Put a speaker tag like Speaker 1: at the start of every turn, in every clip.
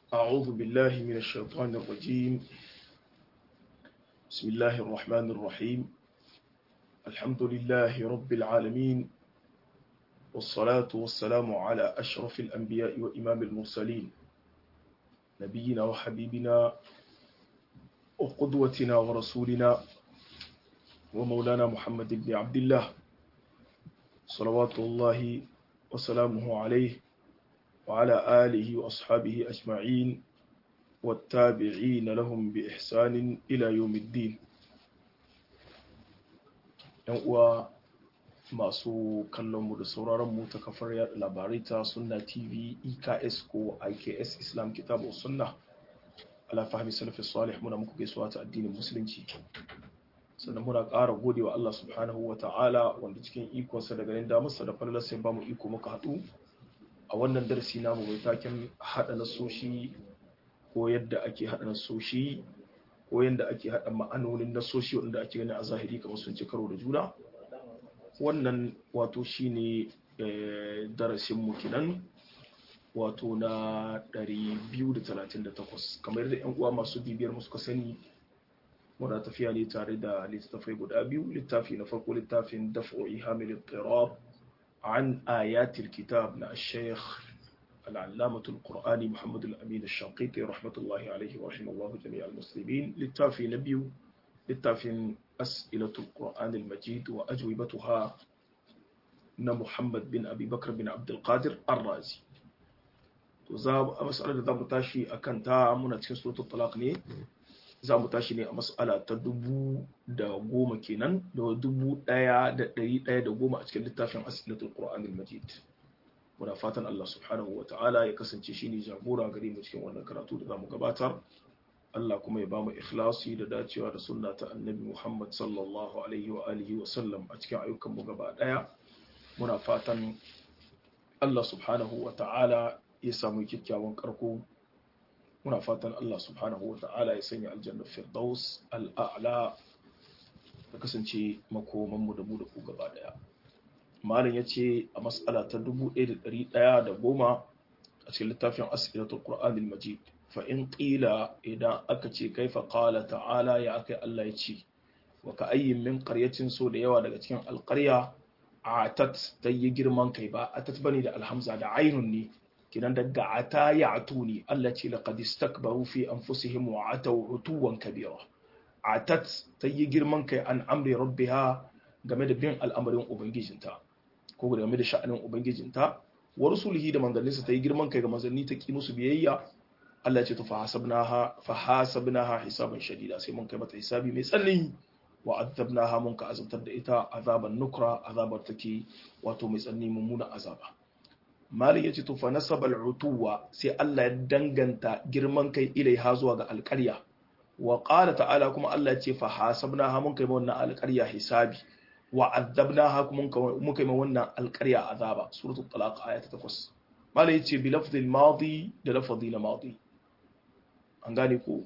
Speaker 1: أعوذ بالله من الشيطان الرجيم بسم الله الرحمن الرحيم الحمد لله رب العالمين والصلاة والسلام على أشرف الأنبياء وإمام المرسلين نبينا وحبيبنا وقدوتنا ورسولنا ومولانا محمد بن عبد الله صلوات الله وسلامه عليه وعلى آله وأصحابه أجمعين والتابعين لهم بإحسان إلى يوم الدين uwa masu kallonmu da sauraronmu ta kafar yada labarai ta sunna tv eks ko iks islam kitabu sunna ala fahimi salafi salih muna muku gaisuwa ta addinin musulunci sannan muna ƙara gode wa Allah subhanahu wa ta'ala wanda cikin ikonsa da ganin damarsa da falalar sai ba mu iko muka haɗu a wannan darasi namu mai taken haɗa nasoshi ko yadda ake haɗa nasoshi ko yadda ake haɗa ma'anonin nasoshi wanda ake gani a zahiri kamar sun ci karo da juna wannan wato shine darasin mu kenan wato na 238 kamar yadda yan uwa masu bibiyar mu suka sani muna tafiya ne tare da littattafai guda biyu littafi na farko littafin daf'o'i hamil al عن آيات الكتاب نا الشيخ العلامة القرآني محمد الأمين الشنقيطي رحمة الله عليه ورحمه الله جميع المسلمين للتافي نبي للتافي أسئلة القرآن المجيد وأجوبتها نا محمد بن أبي بكر بن عبد القادر الرازي وزاب مسألة ذا متاشي أكنتا من سورة الطلاق ني za mu tashi ne a mas'ala ta dubu da goma kenan da dubu ɗaya da ɗari ɗaya da goma a cikin littafin asilatul qur'anil majid muna fatan Allah subhanahu wa ta'ala ya kasance shi ne jagora gare mu cikin wannan karatu da zamu gabatar Allah kuma ya ba mu ikhlasi da dacewa da sunna ta annabi Muhammad sallallahu alaihi wa alihi wa sallam a cikin ayyukan mu gaba ɗaya muna fatan Allah subhanahu wa ta'ala ya samu kyakkyawan karko muna fatan Allah subhanahu wa ta'ala ya sanya aljanna firdaus al'a'la ta kasance makomanmu da mu da ku gaba daya malam ya ce a matsala ta 1110 a cikin littafin asilatul qur'anil majid fa in qila idan aka ce kaifa qala ta'ala ya akai Allah ya ce wa ka ayyin min qaryatin so da yawa daga cikin alqarya atat tayi girman kai ba atat bane da alhamza da ainun ne kinan daga ata ya atuni Allah ce laqad istakbaru fi anfusihim wa ataw utuwan kabira atat ta yi girman kai an amri rabbiha game da bin al'amarin ubangijinta ko game da sha'anin ubangijinta wa rusulihi da manzanninsa ta yi girman kai ga manzanni ta ki musu biyayya Allah ce to fa hasabnaha fa hasabnaha hisaban shadida sai mun kai mata hisabi mai tsanani wa azabnaha mun ka azabtar da ita azaban nukra azabar take wato mai tsanani mummuna azaba Malik ya ce to fa nasabal utuwa sai Allah ya danganta girman kai ilaiha zuwa ga alƙarya wa qala ta'ala kuma Allah ya ce fa hasabnaha mun kai wannan alƙarya hisabi wa azabnaha kuma mun kai wannan alƙarya azaba suratul talaq aya ta 8 Malik ya ce bi lafzil madi da lafzi na madi an gane ko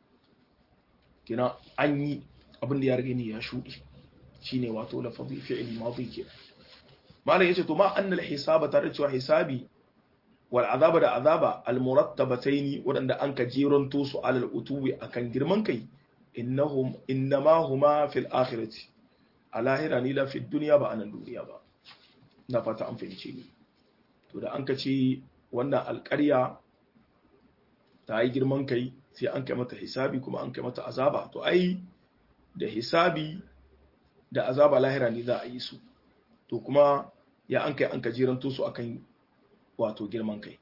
Speaker 1: kina an yi abin da ya rage ni ya shudi shine wato lafzi fi'il madi kenan malam yace to ma annal hisaba tare cewa hisabi wal azaba da azaba al murattabataini wadanda an ka jeronto su alal utuwi akan girman kai innahum innama huma fil akhirati a lahira ni la fi dunya ba anan duniya ba na fata an fahimce ni to da an ka ce wannan alƙarya ta yi girman kai sai an kai mata hisabi kuma an kai mata azaba to ai da hisabi da azaba lahira ne za a yi su to kuma ya an kai an kajiranto su akan wato girman kai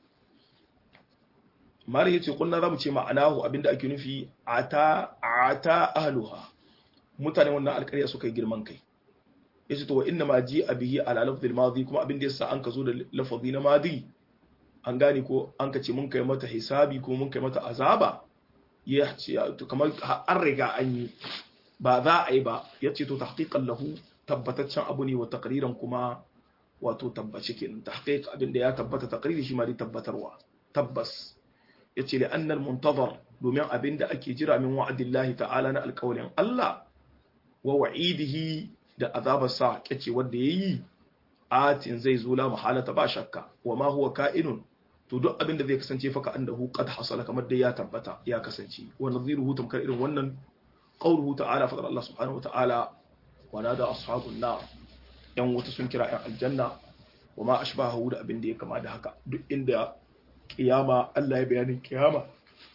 Speaker 1: mari yace kunna zamu ce ma'anahu abinda ake nufi ata ata ahluha mutane wannan alƙarya suka yi girman kai yace to wa inna ma ji abihi ala lafzil madi kuma abinda yasa an ka zo da lafazi na madi an gane ko an ka ce mun kai mata hisabi ko mun kai mata azaba ya ce kamar an riga an yi ba za a yi ba yace to tahqiqan lahu tabbataccen abu ne wa takriran kuma wato tabbace kenan tahqiq abin da ya tabbata takriri shi ma dai tabbatarwa tabbas yace li annal muntazar domin abin da ake jira min wa'adillahi ta'ala na alƙawarin Allah wa wa'idihi da azabar sa kace wanda yayi atin zai zo la mahalata ba shakka wa ma huwa ka'inun to duk abin da zai kasance fa ka annahu qad hasala kamar dai ya tabbata ya kasance wa nadhiruhu tamkar irin wannan qawluhu ta'ala fadar Allah subhanahu wa ta'ala wa nada ashabun nar yan wuta sun kira yan aljanna wa ma ashbahu da abin da ya kama da haka duk inda kiyama Allah ya bayanin kiyama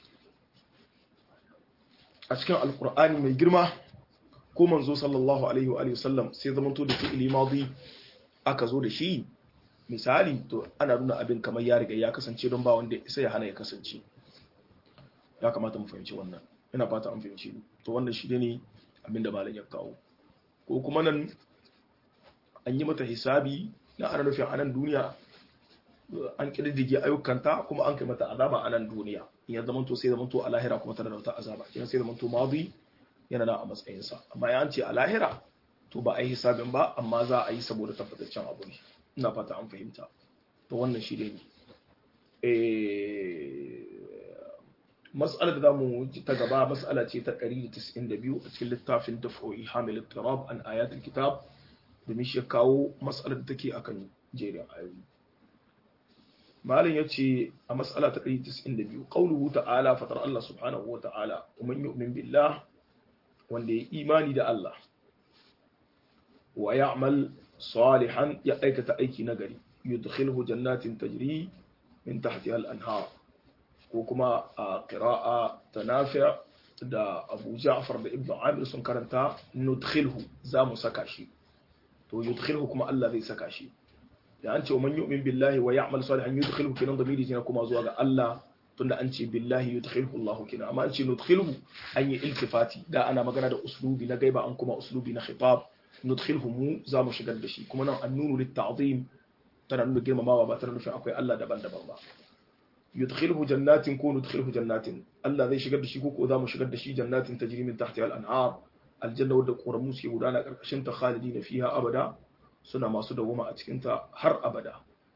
Speaker 1: a cikin alkur'ani mai girma ko manzo sallallahu alaihi wa sallam sai zamanto da fi'ili madi aka zo da shi misali to ana nuna abin kamar ya riga ya kasance don ba wanda sai ya hana ya kasance ya kamata mu fahimci wannan ina fata an fahimci to wannan shi ne abin da malam ya kawo ko kuma nan an yi mata hisabi na ana nufin a nan duniya an kididdige ayyukanta kuma an kai mata azaba a nan duniya in ya zamanto sai zamanto a lahira kuma tana da wata azaba kenan sai zamanto madi yana da a matsayinsa amma ya ce a lahira to ba a yi hisabin ba amma za a yi saboda tabbataccen abu ne ina fata an fahimta to wannan shi ne mas'alar da zamu ta gaba mas'ala ce ta 192 a cikin littafin daf'o'i hamil tirab an ayatul kitab domin shi ya kawo mas'alar da take akan jerin ayoyi malin ya ce a mas'ala ta 192 qauluhu ta'ala fatar Allah subhanahu wa ta'ala man yu'min billah wanda ya imani da Allah wa ya'mal salihan ya aikata aiki nagari yudkhilhu jannatin tajri min tahtiha al-anhar ko kuma a qira'a tanafi' da Abu Ja'far da Ibn Amir sun karanta nudkhilhu za mu saka shi to yudkhilhu kuma Allah zai saka shi da an ce man yu'min billahi wa ya'mal salihan yudkhilhu kinan damiri kina kuma zuwa ga Allah tunda an ce billahi yudkhilhu Allah kina amma an ce nudkhilhu an yi iltifati da ana magana da uslubi na gaiba an kuma uslubi na khitab nudkhilhu mu za mu shigar da shi kuma nan an nunu litta'zim tana nuna girmamawa ba tana nufin akwai Allah daban-daban ba yudkhilhu jannatin ko nudkhilhu jannatin Allah zai shigar da shi ko ko za mu shigar da shi jannatin tajri min tahtiha al-anhar aljanna wadda ƙoramu suke gudana ƙarƙashin ta khalidi na fiha abada suna masu dawoma a cikinta har abada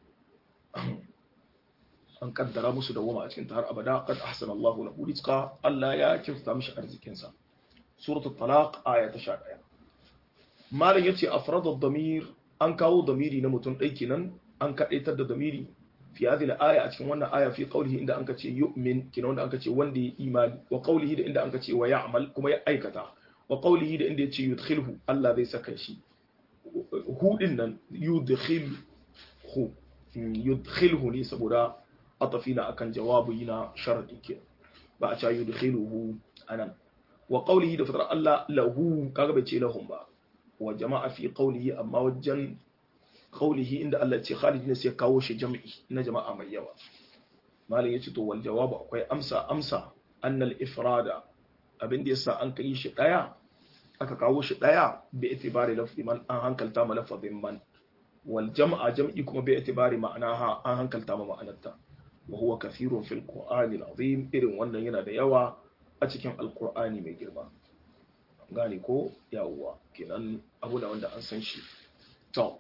Speaker 1: an kaddara musu dawoma a cikinta har abada qad ahsana Allahu lahu rizqa Allah ya kyautata mishi arzikin sa suratul talaq aya ta 11 malam yace afrada ad-damir an kawo damiri na mutum dai kenan an kadaitar da damiri fi hadhihi al-aya a cikin wannan aya fi qawlihi inda anka ce yu'min kenan wanda anka ce wanda ya imani wa qawlihi da inda anka ce wa ya'mal kuma ya aikata wa qawlihi da inda yace yudkhilhu Allah zai saka shi hu din nan yudkhilhu yudkhilhu ne saboda atafina akan jawabi na sharadi ke ba a ce yudkhiluhu anan wa qawlihi da fatar Allah lahu kaga bai ce lahum ba wa jama'a fi qawlihi amma wajen qawlihi inda Allah ce khalidin sai kawo shi jam'i na jama'a mai yawa malam yace to wal jawabu akwai amsa amsa annal ifrada abin da yasa an kai shi daya aka kawo shi daya bi itibari lafzi man an hankalta ma lafazin man wal jam'a jam'i kuma bi itibari ma'anaha an hankalta ma ma'anarta wa huwa kathirun fil qur'ani azim irin wannan yana da yawa a cikin alqur'ani mai girma gane ko yawwa kenan abu da wanda an san shi to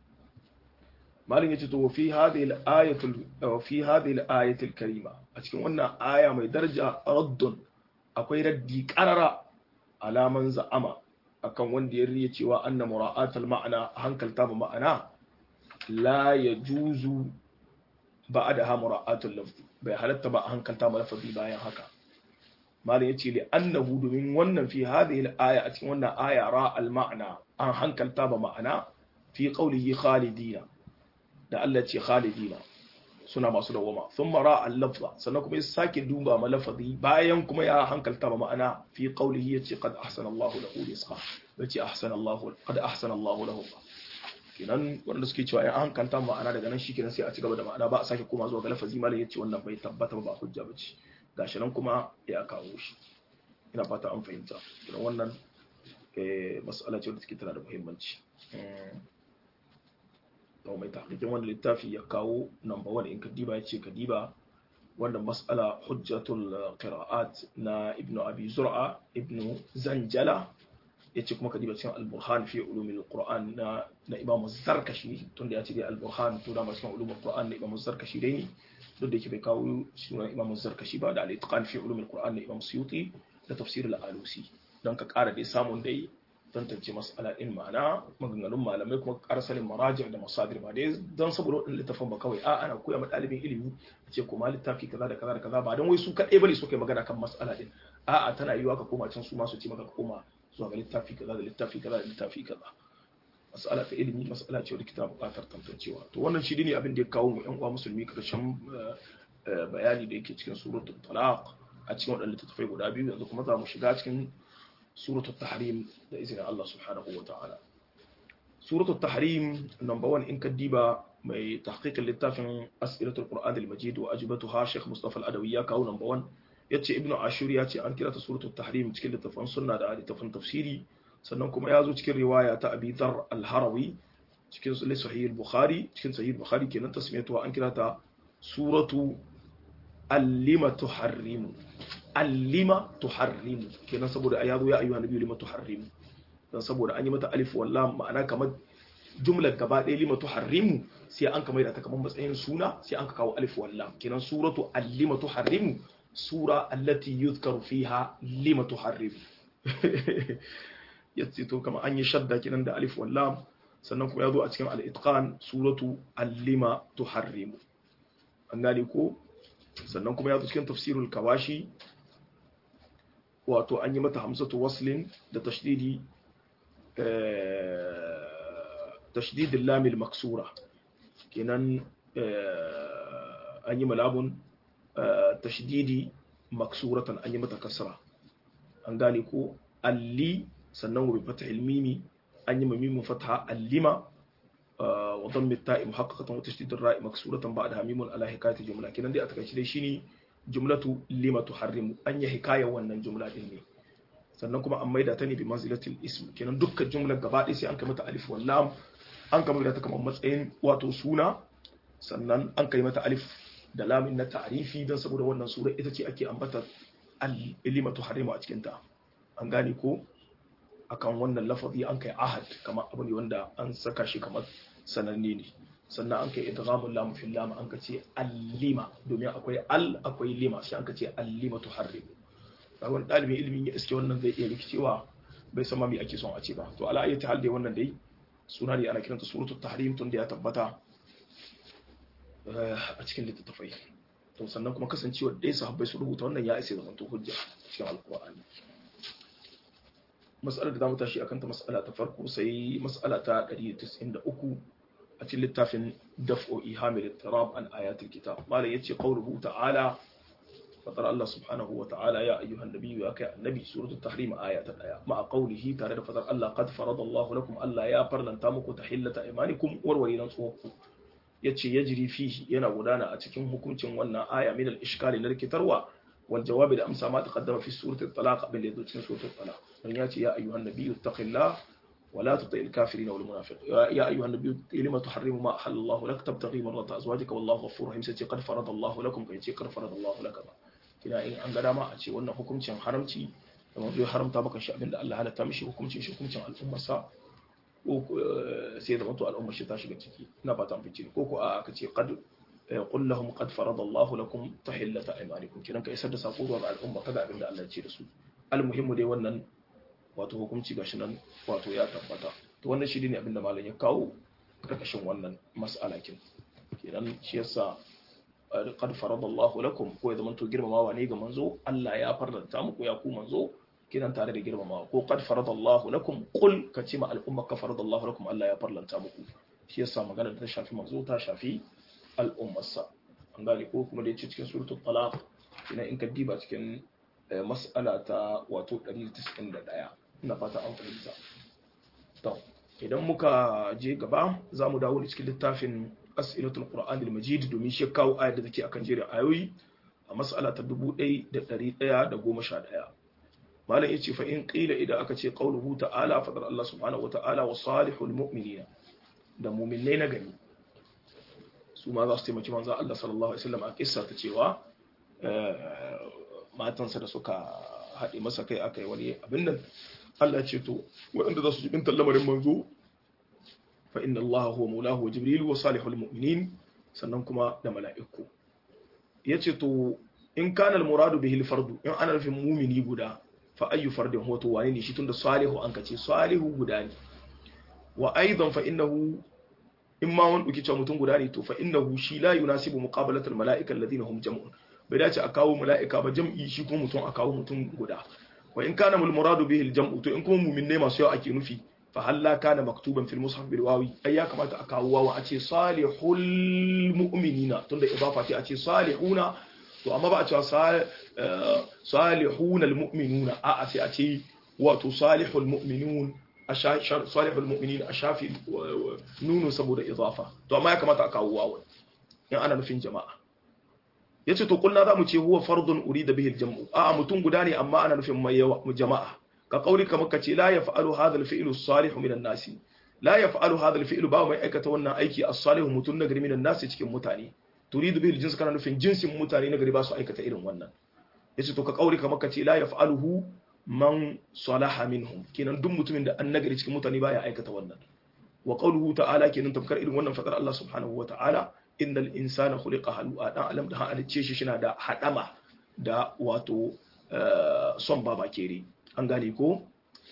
Speaker 1: malin yace to fi hadhihi al-ayatu fi hadhihi al-ayati al-karima a cikin wannan aya mai daraja raddun akwai raddi qarara alaman za'ama akan wanda ya riya cewa anna mura'atul ma'ana hankalta ba ma'ana la yajuzu ba'daha mura'atul lafzi bai halatta ba hankalta ma lafazi bayan haka malam yace li annahu domin wannan fi hadhihi al-aya a cikin wannan aya ra al-ma'na an hankalta ba ma'ana fi qawlihi khalidina da Allah ce khalidina suna masu dawama sun mara al-lafza sannan kuma ya sake duba ma lafazi bayan kuma ya hankalta ba ma'ana fi qawlihi yace qad ahsana Allahu lahu rizqa yace ahsana Allahu qad ahsana Allahu lahu kenan wanda suke cewa in hankalta ma'ana daga nan shikenan sai a ci gaba da ma'ana ba a sake koma zuwa ga lafazi malam yace wannan bai tabbata ba hujja bace gashi nan kuma ya kawo shi ina fata an fahimta kenan wannan eh mas'ala ce da take tana da muhimmanci to mai tahqiqin wanda littafi ya kawo number 1 in kadiba yace kadiba wannan mas'ala hujjatul qira'at na ibn abi zur'a ibn zanjala yace kuma kadiba cikin al-burhan fi ulumil qur'an na na imam zarkashi tunda yace dai al-burhan to da cikin ulumul qur'an na imam zarkashi dai ne duk da yake bai kawo sunan imam zarkashi ba da al-itqan fi ulumil qur'an na imam suyuti da tafsir al-alusi don ka kara dai samun dai tantance mas'ala din ma'ana maganganun malamai kuma arsalin maraji da masadir ba dai don saboda wadannan littafin ba kawai a ana koya ma ɗalibin ilimi a ce kuma littafi kaza da kaza da kaza ba don wai su kaɗai bane suka yi magana kan mas'ala din a'a tana yiwa ka koma can su ma su ce maka ka koma zuwa ga littafi kaza da littafi kaza da littafi kaza mas'ala ta ilimi mas'ala ce wadda kita buƙatar tantancewa to wannan shi ne abin da ya kawo mu yan uwa musulmi karshen bayani da yake cikin suratul talaq a cikin waɗannan littattafai guda biyu yanzu kuma za mu shiga cikin suratul tahrim da izinin Allah subhanahu wa ta'ala suratul tahrim number 1 in kaddiba mai tahqiqin littafin as'ilatul qur'an al-majid wa ajibatuha Sheikh Mustafa al-Adawi ya kawo number 1 yace ibnu ashur ya ce an kira ta suratul tahrim cikin littafin sunna da littafin tafsiri sannan kuma ya zo cikin riwaya ta Abi Dharr al-Harawi cikin sahih al-Bukhari cikin sahih al-Bukhari kenan tasmiyatuha an kira ta suratu allima tuharrimu allima tuharrimu kenan saboda ya zo ya ayyuha nabiyyu lima tuharrimu dan saboda an yi mata alif wallam ma'ana kamar jumlar gaba ɗaya lima tuharrimu sai an kamar da ta kamar matsayin suna sai an ka kawo alif wallam kenan suratu allima tuharrimu sura allati yuzkaru fiha lima tuharrimu yace to kamar an yi shadda kenan da alif wallam sannan kuma ya zo a cikin al-itqan suratu allima tuharrimu an gane ko sannan kuma ya zo cikin tafsirul kawashi wato an yi mata hamsatu waslin da tashdidi tashdidin lamil maksura kenan an yi malabun tashdidi maksuratan an yi mata kasra an gane ko alli sannan wa bi fatahil mimi an yi mimimin fataha allima وضم التاء محققة وتشديد الراء مكسورة بعدها ميم على حكاية الجملة كنا دي أتكلم شيء شيني جملة لما تحرم أن حكاية وأن جملة دي sannan kuma an maida ta ne bi manzilatil ism kenan dukkan jumlar gaba ɗaya sai an kai mata alif wal lam an kai mata kamar matsayin wato suna sannan an kai mata alif da lamin na ta'rifi dan saboda wannan sura ita ce ake ambata al-ilimatu harimu a cikin ta an gane ko akan wannan lafazi an kai ahad kamar abu ne wanda an saka shi kamar sananne ne sannan an kai idghamul lam fil lam an kace allima domin akwai al akwai lima sai an kace allima tuharrim kaga wani dalibin ilimin ya iske wannan zai iya rikicewa bai san ma me ake son a ce ba to ala ayyati hal dai wannan dai suna ne ana kiranta suratul tahrim tun da ya tabbata a cikin littattafai to sannan kuma kasancewa dai sahabbai su rubuta wannan ya isa zaman to hujja cikin alqur'ani mas'alar da za mu tashi akan ta mas'ala ta farko sai mas'ala ta 193 a cikin littafin daf'o'i hamil tirab an ayatul kitab malam yace qawluhu ta'ala fatar Allah subhanahu wa ta'ala ya ayyuhan nabiyyu ya kai annabi suratul tahrim aya ta daya ma qawlihi tare da fatar Allah qad faradallahu lakum Allah ya farlanta muku tahillata imanikum warware nan tsoku yace yajri fihi yana gudana a cikin hukuncin wannan aya min al-ishkali na rikitarwa wal jawabi da amsa ma taqaddama fi suratul talaq bil yadu cikin suratul talaq dan yace ya ayyuhan nabiyyu taqillah ولا تطع الكافرين والمنافقين يا ايها النبي لما تحرم ما احل الله لك تبتغي مرضات ازواجك والله غفور رحيم sai qad farada Allah lakum kai ce qad farada Allah laka ba kina in an ga dama a ce wannan hukuncin haramci da mafi haramta maka shi abinda Allah halatta mishi hukuncin shi hukuncin al'ummar sa ko sai da mutu al'ummar shi ta shiga ciki ina fata an fice ko ko a aka ce qad qul lahum qad farada Allah lakum tahillata aymanikum kinan ka isar da sako ga al'umma kada abinda Allah ya ce da su almuhimmu dai wannan wato hukunci gashi nan wato ya tabbata to wannan shi ne abinda malam ya kawo karkashin wannan mas'alakin kenan shi yasa qad faradallahu lakum ko ya zamanto girmamawa ne ga manzo Allah ya farlanta muku ya ku manzo kinan tare da girmamawa ko qad faradallahu lakum qul ka ce ma al'umma ka faradallahu lakum Allah ya farlanta muku shi yasa magana da ta shafi manzo ta shafi al'ummarsa an gane ko kuma da yace cikin suratul talaq ina in ka diba cikin mas'ala ta wato 191 ina fata an fahimta to idan muka je gaba za mu dawo cikin littafin as'ilatul qur'an al-majid domin shi kawo ayar da take akan jerin ayoyi a mas'ala ta 1111 malam yace fa in qila idan aka ce qauluhu ta'ala fadar Allah subhanahu wata'ala wa salihul mu'minina da mu'minai na gani su ma za su taimaki manzo Allah sallallahu alaihi wasallam a kissa ta cewa matansa da suka haɗe masa kai aka yi wani abin nan Allah ce to waɗanda za su jibin lamarin manzo fa inna Allah huwa maulahu wa jibril wa salihul mu'minin sannan kuma da mala'iku yace to in kana al muradu bihi al fardu in ana nufin mumini guda fa ayyu fardin huwa to wane ne shi tunda salihu an kace salihu guda ne wa aidan fa innahu in ma wani duki cewa mutum guda ne to fa innahu shi la yunasibu muqabalatal mala'ika alladhina hum jam'un bai dace a kawo mala'ika ba jam'i shi kuma mutum a kawo mutum guda wa in kana mul muradu bihi al jam'u to in kuma mu'minai masu yawa ake nufi fa halla kana maktuban fil mushaf bil wawi ai ya kamata a kawo wawa a ce salihul mu'minina tunda idafa ce a ce salihuna to amma ba a cewa salihuna al mu'minuna a a sai a ce wato salihul mu'minun salihul mu'minin a shafi nunu saboda idafa to amma ya kamata a kawo wawa in ana nufin jama'a yace to kullu za mu ce huwa fardun urida bihi al-jam'u a mutum guda ne amma ana nufin mai yawa jama'a ka kauli kamar ka ce la yaf'alu hadha al-fi'lu as-salih min an-nas la yaf'alu hadha al-fi'lu ba mai aikata wannan aiki as-salih mutum na gari min an-nas cikin mutane turidu bihi al-jins kana nufin jinsin mutane na gari ba su aikata irin wannan yace to ka kauli kamar ka ce la yaf'aluhu man salaha minhum kenan duk mutumin da an nagari cikin mutane baya aikata wannan wa qawluhu ta'ala kenan tafkar irin wannan fadar Allah subhanahu wa ta'ala innal insana khuliqa halu'a dan alam da halicce shi shina da hadama da wato son baba kere an gane ko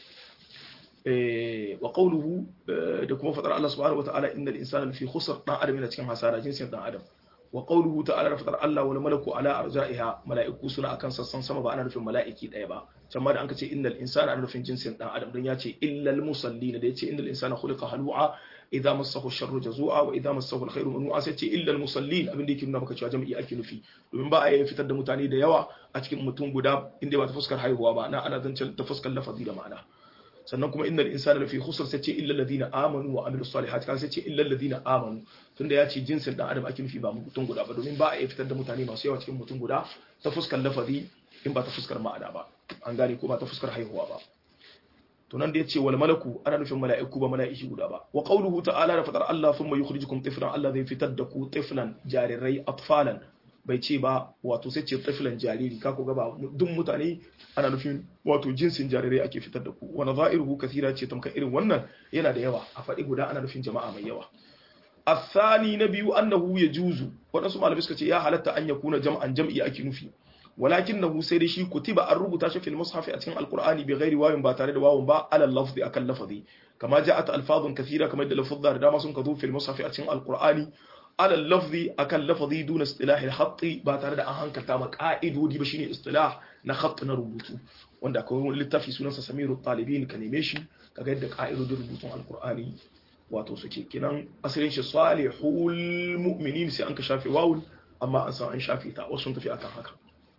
Speaker 1: wa qawluhu da kuma fadar Allah subhanahu wataala innal insana fi khusr dan adam yana cikin hasara jinsin dan adam wa qawluhu ta'ala fadar Allah wal malaku ala arja'iha mala'iku suna akan sassan sama ba ana nufin mala'iki daya ba can ma da an ka ce innal insana ana nufin jinsin dan adam don ya ce illal musallin da ya ce innal insana khuliqa halu'a idza massahu sharru jazua wa idza massahu alkhairu manu'a sai ce illa almusallin abin da yake nuna maka cewa jami'i ake nufi domin ba a yi fitar da mutane da yawa a cikin mutum guda inda ba ta fuskar haihuwa ba na ana zancen ta fuskar lafazi da ma'ana sannan kuma innal insana lafi khusr sai ce illa alladhina amanu wa amilus salihati kan sai ce illa alladhina amanu tunda ya ce jinsin dan adam ake nufi ba mutum guda ba domin ba a yi fitar da mutane masu yawa cikin mutum guda ta fuskar lafazi in ba ta fuskar ma'ana ba an gane ko ba ta fuskar haihuwa ba to nan da yace wal malaku ana nufin mala'iku ba mala'iki guda ba wa qawluhu ta'ala da fadar Allah thumma yukhrijukum tiflan Allah zai fitar da ku tiflan jarirai atfalan bai ce ba wato sai ce tiflan jariri ka ku ga ba duk mutane ana nufin wato jinsin jarirai ake fitar da ku wa nadha'iruhu kathira ce tamka irin wannan yana da yawa a faɗi guda ana nufin jama'a mai yawa الثاني نبي أنه يجوز ونسمع على بسكة يا حالة أن يكون جمعا جمعي أكي نفي ولكنه سيدي شي كتب الربط في المصحف أتين القرآن بغير واو باتارد واو با على اللفظ أكل لفظي كما جاءت ألفاظ كثيرة كما يدل لفظ دام سنكذو في المصحف أتين القرآن على اللفظ أكل لفظي دون اصطلاح الخط باتارد أهان كتاما قائد ودي بشيني اصطلاح نخط نربطو wanda akwai wani littafi sunansa samiru talibin ka neme shi kaga yadda ka'idodin rubutun alkur'ani wato suke kinan asalin shi salihul mu'minin sai an ka shafe wawul amma an san an shafe ta wasu sun tafi akan haka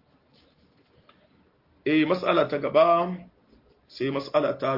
Speaker 1: eh mas'ala ta gaba sai mas'ala ta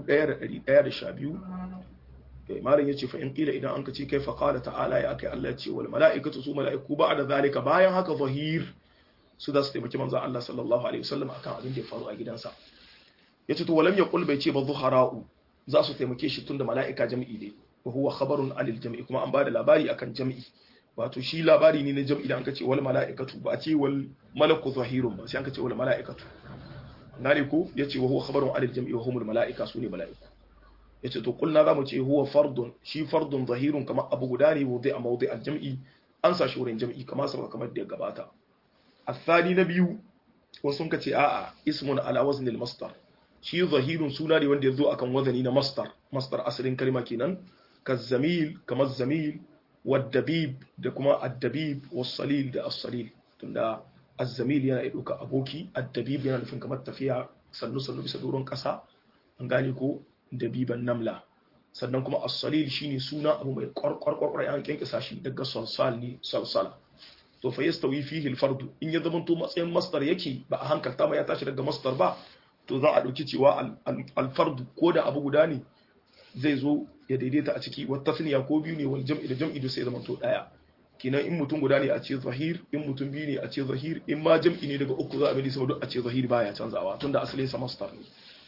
Speaker 1: 1112 eh malam yace fa in qila idan an ka ce kai fa qala ta'ala ya kai Allah ya ce wal mala'ikatu su mala'iku ba'da zalika bayan haka zahir su da su taimaki manzon Allah sallallahu alaihi wasallam akan abin da ya faru a gidansa yace to walam yaqul bai ce ba zuhara'u za su taimake shi tunda mala'ika jami'i ne wa huwa khabarun alil jami'i kuma an bada labari akan jami'i wato shi labari ne na jami'i da an kace wal mala'ikatu ba a ce wal malaku zahirun ba sai an kace wal mala'ikatu nare ko yace wa huwa khabarun alil jami'i wa humul mala'ika sune mala'iku yace to kulna zamu ce huwa fardun shi fardun zahirun kamar abu guda ne wudi a mawdi al jami'i an sa shi wurin jami'i kamar sabaka kamar da ya gabata الثاني نبيو wasu ka ce a'a ismun ala wazni al-masdar shi zahirun suna ne wanda yazo akan wazani na masdar masdar asalin kalma kenan kazzamil kamar zamil wadabib da kuma addabib was-salil da as-salil tunda az-zamil yana dauka aboki addabib yana nufin kamar tafiya sannu sannu bisa doron kasa an gane ko dabiban namla sannan kuma as-salil shine suna abu mai kwarkwarkwar an kinkisa shi daga salsal ne salsala to fa yastawi fihi al-fard in ya zama to matsayin masdar yake ba a hankalta ma ya tashi daga masdar ba to za a dauki cewa al-fard ko da abu guda ne zai zo ya daidaita a ciki wa tasniya ko biyu ne wal jam'i da jam'i da sai zama to daya kinan in mutum guda ne a ce zahir in mutum biyu ne a ce zahir in ma jam'i ne daga uku za a bi sama duk a ce zahir baya canzawa tunda asalin sa masdar ne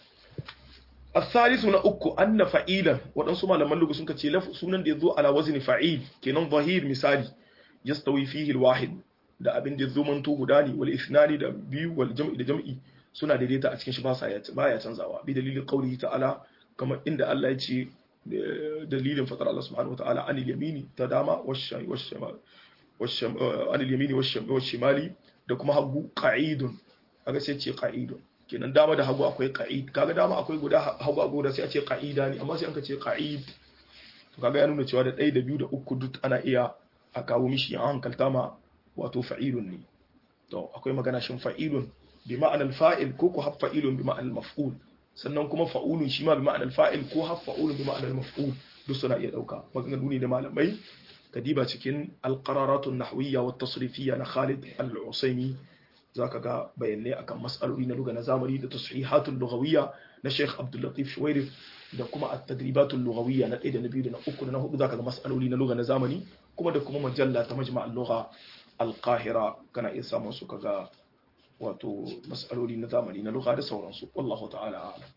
Speaker 1: الثالث na uku anna fa'ilan waɗansu malaman lugu sun ce sunan da ya zo ala wazni fa'il kenan zahir misali yastawi fihi alwahid da abin da zumanto guda ne wal isnani da biyu wal jam'i da jam'i suna daidaita a cikin shi ba sa ya baya canzawa bi dalilin qawli ta'ala kamar inda Allah ya ce dalilin fatar Allah subhanahu wa ta'ala anil yamini ta dama washayi washamal anil yamini washimali da kuma hagu qa'idun kaga sai ce qa'idun kenan dama da hagu akwai qa'id kaga dama akwai guda hagu a guda sai a ce qa'ida ne amma sai an ka ce qa'id to kaga ya nuna cewa da ɗaya da biyu da uku duk ana iya a kawo mishi an hankalta ma wato fa'ilun ne to akwai magana shin fa'ilun bi ma'anar fa'il ko ko haf fa'ilun bi ma'anar maf'ul sannan kuma fa'ulun shi ma bi ma'anar fa'il ko haf fa'ulun bi ma'anar maf'ul duk suna iya dauka maganganu ne da malamai kadiba cikin alqararatun nahwiyya wa tasrifiyya na Khalid al-Usaimi zaka ga bayanai akan mas'aloli na lugha na zamani da tashihatul lughawiyya na Sheikh Abdul Latif Shuwairif da kuma at-tadribatul lughawiyya na 1 da na 2 da na 3 da na 4 zaka ga mas'aloli na lugha na zamani kuma da kuma majalla ta majma'al lugha al-Qahira kana iya samun su kaga wato mas'aloli na zamani na lugha da sauransu wallahu ta'ala a'lam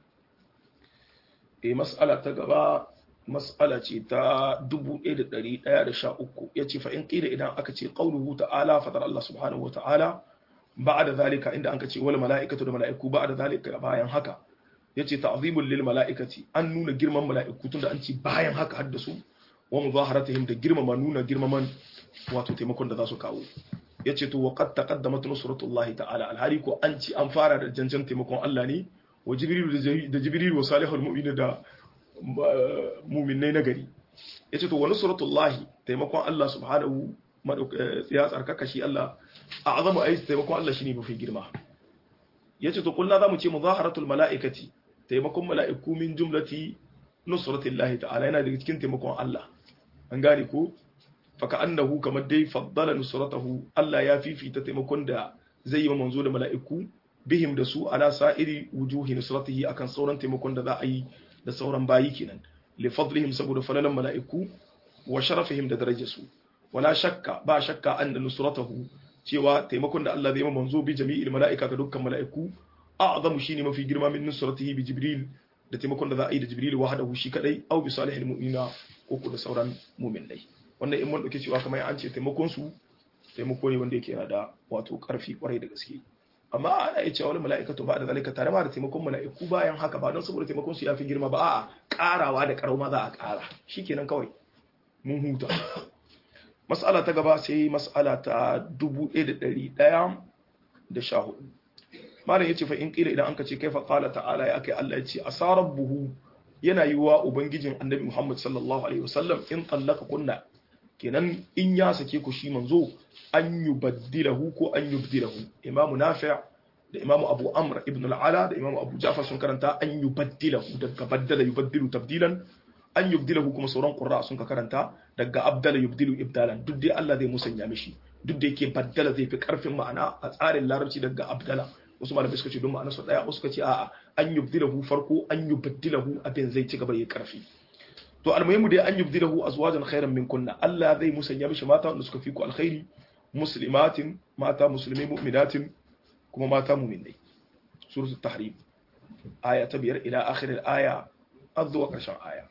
Speaker 1: eh mas'ala ta gaba mas'ala ce ta 1113 yace fa in qila idan aka ce qauluhu ta'ala fadar Allah subhanahu wa ta'ala ba'da zalika inda anka ce wal mala'ikatu da mala'iku ba'da zalika bayan haka yace ta'zimul lil mala'ikati an nuna girman mala'iku tunda an ce bayan haka haddasu wa muzaharatihim da girmama nuna girmaman wato taimakon da za su kawo yace to waqad taqaddamat nusratullahi ta'ala alhali ko an ci an fara da janjan taimakon Allah ne wa jibril da jibril wa salihul mu'minin da mu'minai na gari yace to wa nusratullahi taimakon Allah subhanahu ya tsarkaka shi Allah a azamu ayi taimakon Allah shine mafi girma yace to kullu zamu ce muzaharatul malaikati taimakon mala'iku min jumlati nusratillahi ta'ala yana daga cikin taimakon Allah an gane ko faka annahu kamar dai faddala nusratahu Allah ya fifita taimakon da zai yi wa manzo da mala'iku bihim da su ala sa'iri wujuhi nusratihi akan sauran taimakon da za a yi da sauran bayi kenan li fadlihim saboda falalan mala'iku wa sharafihim da darajarsu wala shakka ba shakka anna nusratahu cewa taimakon da Allah zai yi manzo bi jami'il mala'ika ga dukkan mala'iku a'zamu shine mafi girma min nusratihi bi jibril da taimakon da za a yi da jibril wahdahu shi kadai aw bi salihil mu'minina ko da sauran mu'minai wannan in mun dauke cewa kamar an ce taimakon su taimako ne wanda yake da wato karfi kwarai da gaske amma ana iya cewa wani mala'ikatu ba da zalika tare ma da taimakon mala'iku bayan haka ba don saboda taimakon su yafi girma ba a'a karawa da karau ma za a kara shikenan kawai mun huta mas'ala ta gaba sai mas'ala ta 1114 malam yace fa in kila idan anka ce kaifa qala ta'ala ya kai Allah yace asarabbuhu yana yiwa ubangijin annabi Muhammad sallallahu alaihi wasallam in tallaka kunna kenan in ya sake ku shi manzo an yubaddilahu ko an yubdilahu imamu nafi' da imamu abu amr ibn al-ala da imamu abu ja'far sun karanta an yubaddilahu daga baddala yubaddilu tabdilan an yubdilahu kuma sauran qurra sun ka karanta daga abdala yubdilu ibdalan duk dai Allah zai musanya mishi duk da yake baddala zai fi karfin ma'ana a tsarin larabci daga abdala wasu malamai suka ce don ma'ana su daya wasu suka ce a'a an yubdilahu farko an yubaddilahu abin zai ci gaba ya karfi to almuhimu dai an yubdilahu azwajan khairan min kunna Allah zai musanya mishi mata wanda suka fi ku alkhairi muslimatin mata musulmai mu'minatin kuma mata mu'minai suratul tahrim aya ta biyar ila akhir aya azwa karshen aya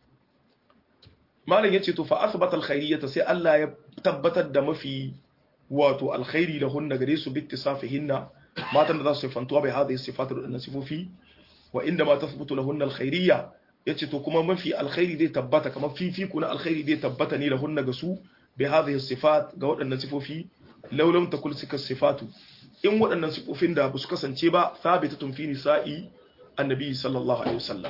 Speaker 1: malam yace to fa athbata alkhairiyata sai Allah ya tabbatar da mafi wato alkhairi da hunna gare su bittisafihinna matan da za su sifantuwa bai hadhihi sifatu da sifofi wa inda ma tathbutu lahunna alkhairiyya yace to kuma mafi alkhairi zai tabbata kamar fifiku na alkhairi zai tabbata ne lahunna ga su bi hadhihi sifat ga waɗannan sifofi law lam takul sika sifatu in waɗannan sifofin da ba su kasance ba thabitatun fi nisa'i annabi sallallahu alaihi wasallam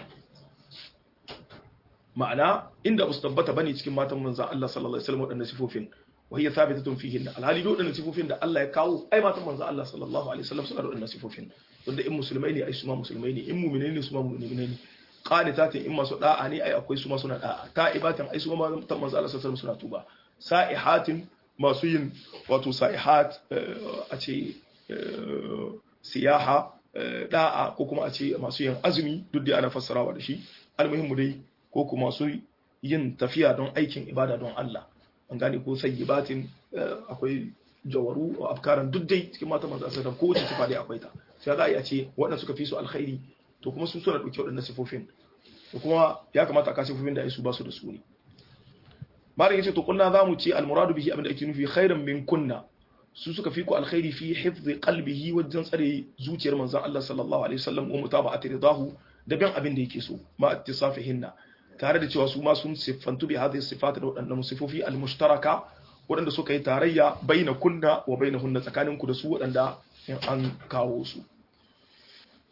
Speaker 1: ma'ana inda ba su tabbata bane cikin matan manzon Allah sallallahu alaihi wasallam waɗannan sifofin wa hiya thabitatun fihin alhali da waɗannan sifofin da Allah ya kawo ai matan manzon Allah sallallahu alaihi wasallam suna da waɗannan sifofin wanda in musulmai ne ai su ma musulmai ne in mu'minai ne su ma mu'minai ne qanitatin in masu da'a ne ai akwai su ma suna da'a ta'ibatin ai su ma matan manzon Allah sallallahu alaihi wasallam suna tuba sa'ihatin masu yin wato sa'ihat a ce siyaha da'a ko kuma a ce masu yin azumi duk da ana fassarawa da shi almuhimmu dai ko kuma masu yin tafiya don aikin ibada don Allah an gane ko sayyibatin akwai jawaru a afkaran duk dai cikin mata manzo sallallahu ko wace sifa dai akwai ta sai za a iya ce waɗanda suka fi su alkhairi to kuma sun suna dauke waɗannan sifofin to kuma ya kamata a ka sifofin da ai su ba su da su ne malam yace to kunna zamu ce almuradu bihi abinda ake nufi khairan min kunna su suka fi ku alkhairi fi hifzi qalbihi wajen tsare zuciyar manzon Allah sallallahu alaihi wasallam wa mutaba'ati ridahu da bin abin da yake so ma ittisafihinna tare da cewa su ma sun siffantu bi hadhihi sifat da wadannan sifofi almushtaraka wadanda suka yi tarayya baina kunna wa bainahunna tsakaninku da su wadanda in an kawo su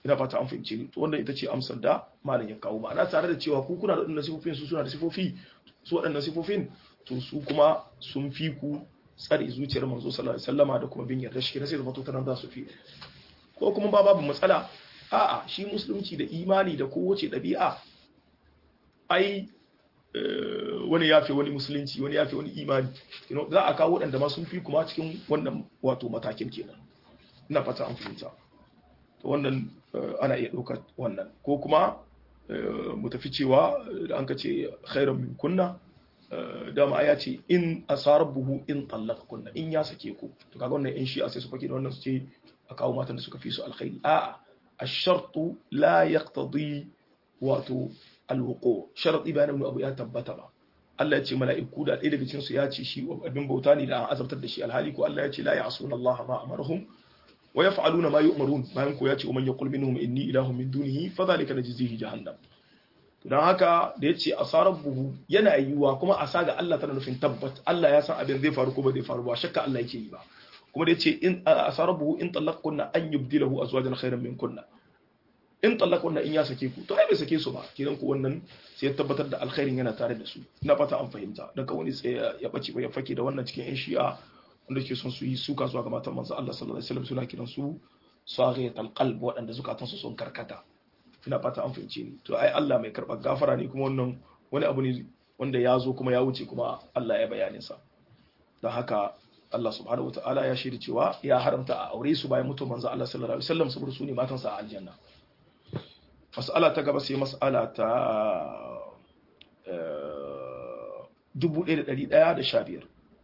Speaker 1: ina fata an fahimce ni to wannan ita ce amsar da malam ya kawo ma'ana tare da cewa ku kuna da waɗannan sifofin su suna da sifofi su waɗannan sifofin to su kuma sun fi ku tsare zuciyar manzo sallallahu alaihi wasallama da kuma bin yarda shi sai zama to tanan za su fi ko kuma ba babu matsala a'a shi musulunci da imani da kowace ɗabi'a ai wani yafe wani musulunci wani yafe wani imani za a kawo waɗanda ma sun fi kuma cikin wannan wato matakin kenan ina fata an fahimta to wannan ana iya ɗaukar wannan ko kuma mu tafi cewa da an ka ce khairan min kunna dama ya ce in asarar buhu in tallaka kunna in ya sake ku to kaga wannan in shi a sai su fake da wannan su ce a kawo matan da suka fi su alkhairi a'a الشرط لا يقتضي wato alwuko sharadi bayan ibn abu ya tabbata ba Allah ya ce mala'iku da ɗaya daga cikin su ya ce shi abin bauta ne da an azabtar da shi alhali ko Allah ya ce la ya'suna Allah ma amarahum wa yaf'aluna ma yu'marun bayan ko ya ce man yaqul minhum inni ilahun min dunihi fa dhalika najzihi jahannam dan haka da yace asarar buhu yana yiwuwa kuma asa ga Allah tana nufin tabbat Allah ya san abin zai faru ko ba zai faru ba shakka Allah yake yi ba kuma da yace in asarabu in talaqkunna an yubdilahu azwajan khairan min kunna in talaqkunna in ya sake ku to ai bai sake su ba kidan ku wannan sai ya tabbatar da alkhairin yana tare da su ina fata an fahimta daga wani sai ya bace ba ya fake da wannan cikin yan shi'a wanda ke son su yi suka zuwa ga matan manzo Allah sallallahu alaihi wasallam suna kiran su saghiyat alqalb waɗanda zukatan su sun karkata ina fata an fahimce ni to ai Allah mai karɓar gafara ne kuma wannan wani abu ne wanda ya zo kuma ya wuce kuma Allah ya bayanin sa don haka Allah subhanahu wataala ya shirya cewa ya haramta a aure su bayan mutuwar manzo Allah sallallahu alaihi wasallam saboda su ne matansa a aljanna mas'ala ta gaba sai mas'ala ta 1115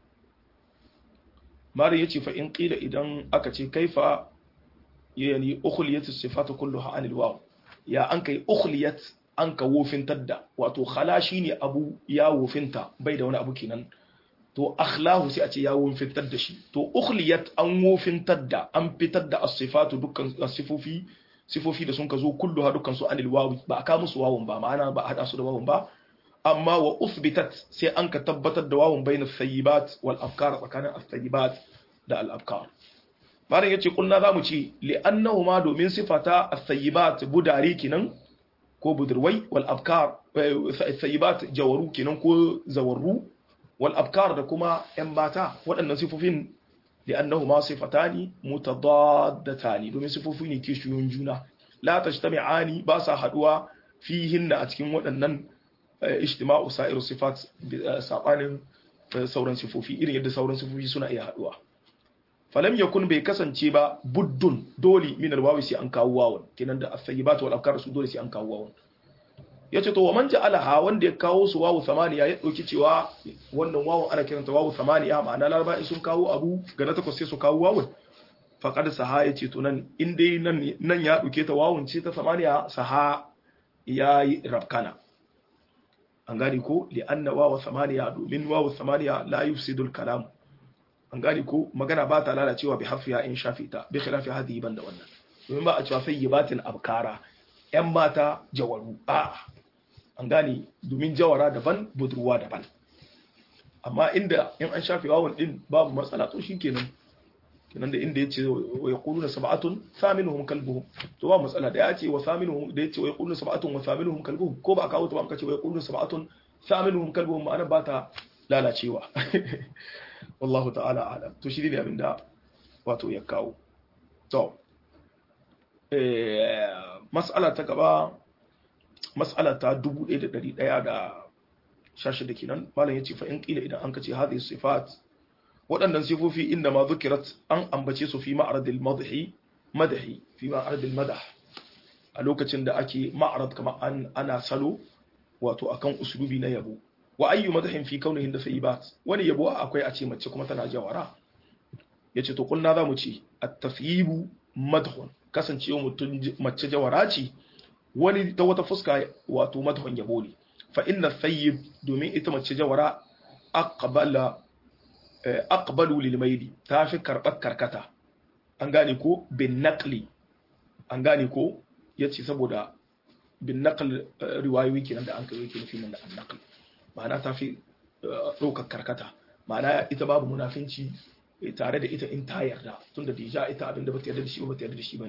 Speaker 1: mari yace fa in qila idan aka ce kaifa yani ukhliyat as-sifatu kulluha anil waw ya an kai ukhliyat an ka wofintar da wato khala shine abu ya wofinta bai da wani abu kenan to akhlahu sai a ce ya wofintar da shi to ukhliyat an wofintar da an fitar da as-sifatu dukkan sifofi sifofi da sun ka zo kulluha dukkan su anil wawi ba a ka musu wawun ba ma'ana ba a hada su da wawun ba amma wa uthbitat sai an ka tabbatar da wawun bayna sayyibat wal afkar tsakanin as-sayyibat da al afkar malam yace kulna zamu ce li annahuma domin sifata as-sayyibat budari kinan ko budurwai wal afkar sayyibat jawaru kinan ko zawarru wal afkar da kuma yan mata waɗannan sifofin li annahuma sifatani mutadaddatani domin sifofi ne kishiyoyin juna la tajtami'ani ba sa haduwa fihinna a cikin waɗannan ijtima'u sa'iru sifat sabanin sauran sifofi irin yadda sauran sifofi suna iya haduwa falam yakun bai kasance ba buddun dole min alwawi sai an kawo wawan kenan da as-sayyibat wal afkar su dole sai an kawo wawan yace to wa man ja'alaha wanda ya kawo su wawu samaniya ya dauki cewa wannan wawan ana kiranta wawu samaniya ma'ana laraba in sun kawo abu ga na takwas sai su kawo wawun faqad saha yace to nan in dai nan nan ya dauke ta wawun ce ta samaniya saha yayi rabkana an gane ko li anna wawu samaniya domin wawu samaniya la yufsidul kalam an gane ko magana ba ta lalacewa bi harfiya in shafi ta bi khilafi hadhihi banda wannan domin ba a cewa sayyibatil abkara yan mata jawaru a an gane domin jawara daban budurwa daban amma inda in an shafi wawan din babu matsala to shikenan kenan da inda yace wa yaquluna sab'atun thaminuhum kalbuhum to ba matsala da yace wa thaminuhum da yace wa yaquluna sab'atun wa thaminuhum kalbuhum ko ba kawo to ba kace wa yaquluna sab'atun thaminuhum kalbuhum ma'ana ba ta lalacewa wallahu ta'ala alam to shi ne abinda wato ya kawo to eh mas'ala ta gaba mas'ala ta 1116 kenan malam yace fa in qila idan an kace hadhihi sifat waɗannan sifofi inda ma zukirat an ambace su fi ma'radil madhi madhi fi ma'radil madah a lokacin da ake ma'rad kamar an ana salo wato akan uslubi na yabo wa ayyu madahin fi kaunihin da sayyibat wani yabo akwai a ce mace kuma tana jawara yace to kulna zamu ce at-tafyibu madhun kasancewa mutum mace jawara ce wani ta wata fuska wato madhun yabo ne fa inna sayyib domin ita mace jawara aqbala aqbalu lil mayli ta fi karbar karkata an gane ko bin naqli an gane ko yace saboda bin naql riwayoyi kenan da an kai yake nufi nan da an naql ma'ana ta fi ɗaukar karkata ma'ana ita babu munafinci tare da ita in ta yarda tun da dija ita abin da bata yarda da shi ba bata yarda da shi bane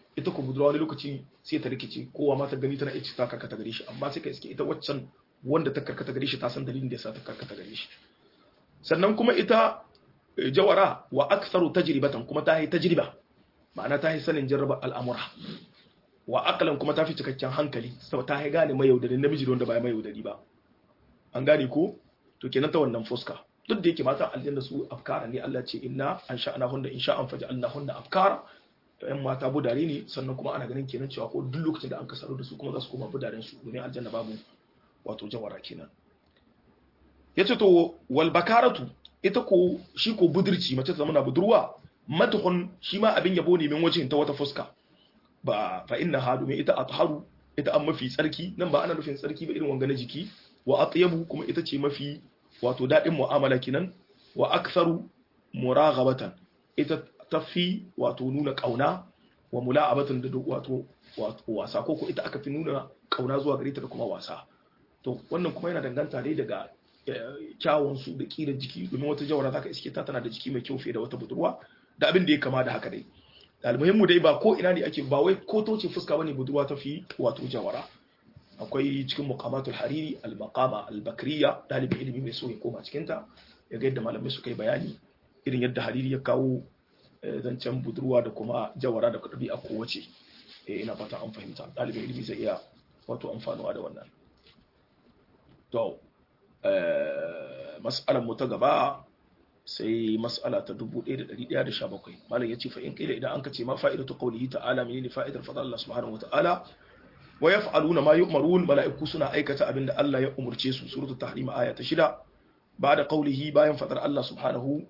Speaker 1: ita ko budurwa wani lokaci sai ta rikice kowa ma ta gani tana iya ta karkata gare shi amma sai ka iske ita waccan wanda ta karkata gare shi ta san dalilin da yasa ta karkata gare shi sannan kuma ita jawara wa aktharu tajribatan kuma ta yi tajriba ma'ana ta yi sanin jarraba al'amura wa aqlan kuma ta fi cikakken hankali saboda ta yi gane mayaudari namiji da wanda ba mayaudari ba an gane ko to kenan ta wannan fuska duk da yake mata aljanna su afkara ne Allah ce inna an sha'ana hunna in sha'an faj'alna hunna afkara yan mata budare ne sannan kuma ana ganin kenan cewa ko duk lokacin da an kasaro da su kuma za su koma budaren su domin aljanna babu wato jawara kenan yace to wal bakaratu ita ko shi ko budurci mace ta zama na budurwa matuhun shi ma abin yabo ne min wajen ta wata fuska ba fa inna ha domin ita atharu ita an mafi tsarki nan ba ana nufin tsarki ba irin wanga na jiki wa atyabu kuma ita ce mafi wato dadin mu'amala kinan wa aktharu muraghabatan ita tafi wato nuna kauna wa mula'abatan da wato wato wasa ko ko ita aka fi nuna kauna zuwa gare ta da kuma wasa to wannan kuma yana danganta dai daga kyawun su da kira jiki domin wata jawara zaka iske ta tana da jiki mai kyau fiye da wata budurwa da abin da ya kama da haka dai almuhimmu dai ba ko ina ne ake ba wai ko toce fuska bane budurwa ta fi wato jawara akwai cikin muqamatul hariri al-maqama al-bakriya dalibi ilimi mai so ya koma cikin ta ya ga yadda malamai suka yi bayani irin yadda hariri ya kawo zancen budurwa da kuma jawara da ɗabi'a kowace ina fata an fahimta ɗalibin ilimi zai iya wato amfanuwa da wannan to mas'alar mu ta gaba sai mas'ala ta 1117 malam yace fa in kila idan anka ce ma fa'idatu qawlihi ta'ala menene fa'idar fadal Allah subhanahu wata'ala wa yaf'aluna ma yu'marun mala'iku suna aikata abinda Allah ya umurce su suratul tahrim aya ta 6 ba'da qawlihi bayan fadar Allah subhanahu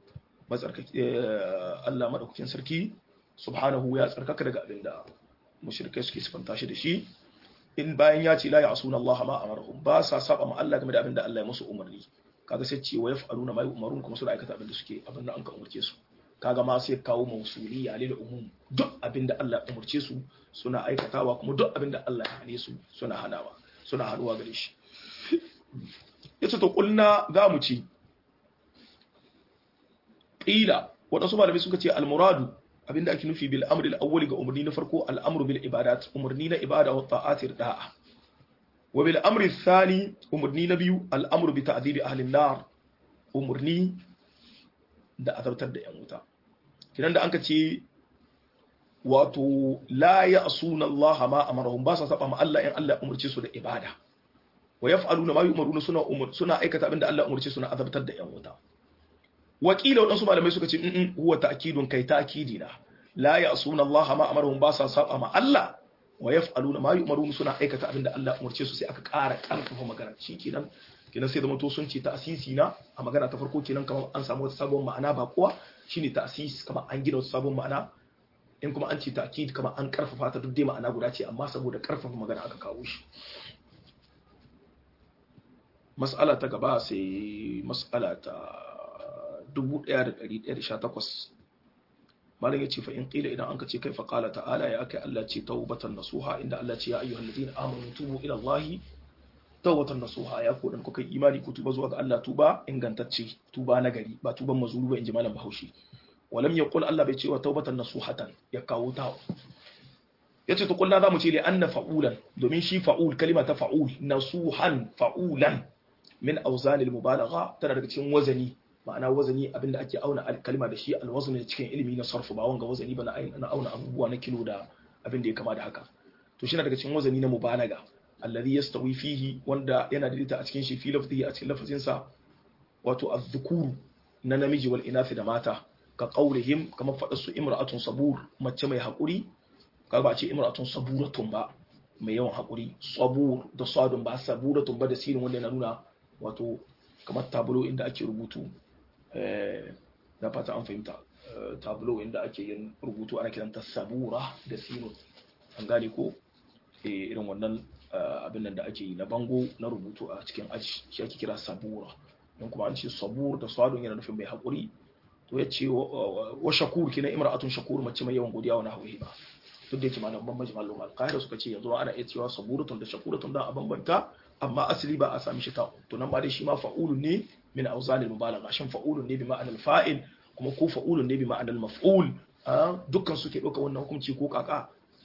Speaker 1: Allah madaukakin sarki subhanahu ya tsarkaka daga abinda mushrikai suke sifanta shi da shi in bayan ya ce la ya'suna Allah ma amarahum ba sa saba ma Allah game da abinda Allah ya musu umarni kaga sai ce wa yaf'aluna ma yu'marun kuma suna aikata abinda suke abinda an ka umarce su kaga ma sai kawo mausuliya lil umum duk abinda Allah ya umarce su suna aikatawa kuma duk abinda Allah ya hane su suna hanawa suna haduwa gare shi yace to kulna za mu ci qila wadansu malamai suka ce al-muradu abinda ake nufi bil amri al-awwali ga umarni na farko al-amru bil ibadat umarni na ibada wa ta'atir da'a wa bil amri thani umarni na biyu al-amru bi ta'dibi ahli an-nar umarni da azabtar da yan wuta kinan da anka ce wato la ya'suna Allah ma amarahum ba sa saba ma Allah in Allah umarce su da ibada wa yaf'aluna ma yu'maruna suna suna aikata abinda Allah umarce su na azabtar da yan wuta wakila waɗansu malamai suka ce in huwa ta'kidun kai ta'kidi na la ya'suna Allah ma amarahum ba sa saba ma Allah wa yaf'aluna ma yu'marun suna aikata abinda Allah umarce su sai aka ƙara ƙarfafa magana shikenan kenan sai da to sun ce ta'sisi na a magana ta farko kenan kamar an samu wata sabon ma'ana ba kuwa shine ta'sis kamar an gina wata sabon ma'ana in kuma an ce ta'kid kamar an ƙarfafa ta duk dai ma'ana guda ce amma saboda ƙarfafa magana aka kawo shi mas'ala ta gaba sai mas'ala ta 1118 malam yace fa in qila idan anka ce kai fa qala ta'ala ya akai Allah ce tawbatan nasuha inda Allah ce ya ayyuhal ladina amanu tubu ila Allah tawbatan nasuha ya ku dan kuka imani ku tuba zuwa ga Allah tuba ingantacce tuba na gari ba tuban mazuru ba inji malam Bahaushe walam yaqul Allah bai ce wa tawbatan nasuhatan ya kawo ta yace to kullu zamu ce li anna fa'ulan domin shi fa'ul kalima ta fa'ul nasuhan fa'ulan min awzan al-mubalagha tana daga cikin wazani ma'ana wazani abinda ake auna kalma da shi alwazn ne cikin ilimi na sarfu ba wanga wazani ba na auna abubuwa na kilo da abin da ya kama da haka to shi na daga cikin wazani na mubalaga alladhi yastawi fihi wanda yana daidaita a cikin shi fi lafzihi a cikin lafazin sa wato az-zukuru na namiji wal inathi da mata ka qaulihim kamar fadar su imra'atun sabur mace mai hakuri ka ba ce imra'atun saburatun ba mai yawan hakuri sabur da sadun ba saburatun ba da sirin wanda yana nuna wato kamar tabulo inda ake rubutu na fata an fahimta tablo inda ake yin rubutu ana kiranta sabura da sino an gane ko irin wannan abin nan da ake yi na bango na rubutu a cikin aji shi ake kira sabura don kuma an ce sabur da swadon yana nufin mai haƙuri to ya ce wa shakur kina imra'atun shakur mace mai yawan godiya wa nahwi ba duk da yake malaman bambanci malum alqaida suka ce yanzu ana iya cewa saburatun da shakuratun da a bambanta amma asali ba a sami shi ta to nan ba dai shi ma fa'ulun ne min awzanil mubalagha shin fa'ulun ne bi ma'anar fa'il kuma ko fa'ulun ne bi ma'anar maf'ul dukkan su ke ɗauka wannan hukunci ko kaka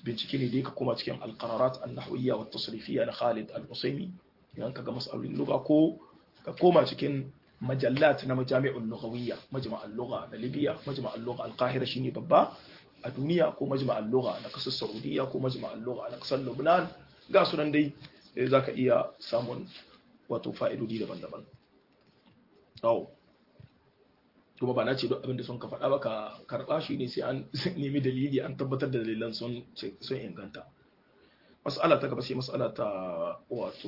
Speaker 1: bincike ne da ka koma cikin alqararat an-nahwiyya wa tasrifiyya na Khalid al-Usaimi idan ka ga mas'alolin lugha ko ka koma cikin majallat na majami'ul lughawiyya majma'ul lugha na Libya majma'ul lugha al-Qahira shine babba a duniya ko majma'ul lugha na kasar Saudiya ko majma'ul lugha na kasar Lebanon ga sunan dai zaka iya samun wato fa'idodi daban-daban Awo. Kuma ba na ce duk abin da sun ka faɗa ba ka karɓa shi ne sai an nemi dalili an tabbatar da dalilan sun inganta. Mas'ala ta gaba sai mas'ala ta wato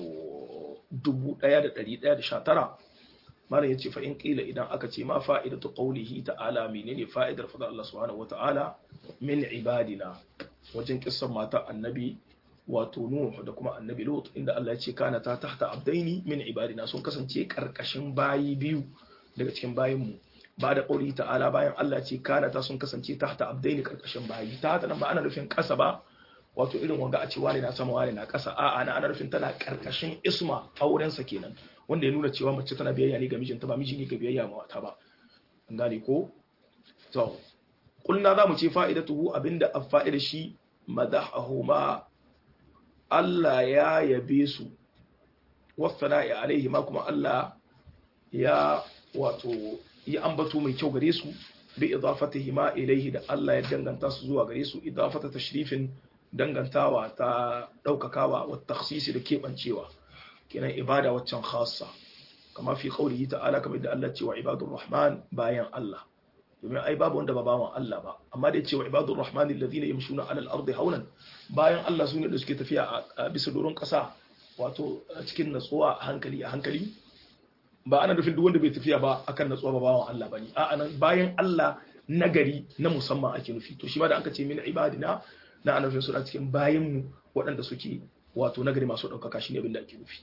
Speaker 1: 1119 Malam ya ce fa in ƙila idan aka ce ma fa'idatu qawlihi ta'ala menene fa'idar fadar Allah subhanahu wata'ala min ibadina wajen kissan mata annabi wato Nuh da kuma annabi Lut inda Allah ya ce kana ta tahta abdaini min ibadina sun kasance karkashin bayi biyu daga cikin bayinmu ba da ƙauri ta'ala bayan Allah ce kana ta sun kasance tahta abdaini karkashin bayi ta hata nan ba ana nufin ƙasa ba wato irin wanga a ce wani na sama wani na ƙasa a ana ana nufin tana karkashin isma aurensa kenan wanda ya nuna cewa mace tana biyayya ne ga mijinta ba miji ne ga biyayya ma wata ba an gane ko to kulna za mu ce fa'idatuhu abinda a fa'ida shi madahahuma Allah ya yabe su wasana'i alaihi ma kuma Allah ya wato yi ambato mai kyau gare su bi idafatihi ma ilaihi da Allah ya danganta su zuwa gare su idafata tashrifin dangantawa ta daukakawa wa takhsisi da kebancewa kenan ibada waccan khassa kama fi qaulihi ta'ala kamar da Allah cewa ibadur rahman bayan Allah domin ai babu wanda ba bawan Allah ba amma da cewa ibadur rahman alladhina yamshuna 'ala al-ardi hawlan bayan Allah sune da suke tafiya a bisa doron kasa wato cikin natsuwa a hankali a hankali ba ana nufin duk wanda bai tafiya ba akan natsuwa ba bawan Allah bane a'a nan bayan Allah nagari na musamman ake nufi to shi ma da aka ce min ibadina na ana nufin suna cikin bayan mu waɗanda suke wato nagari masu ɗaukaka shine abin da ake nufi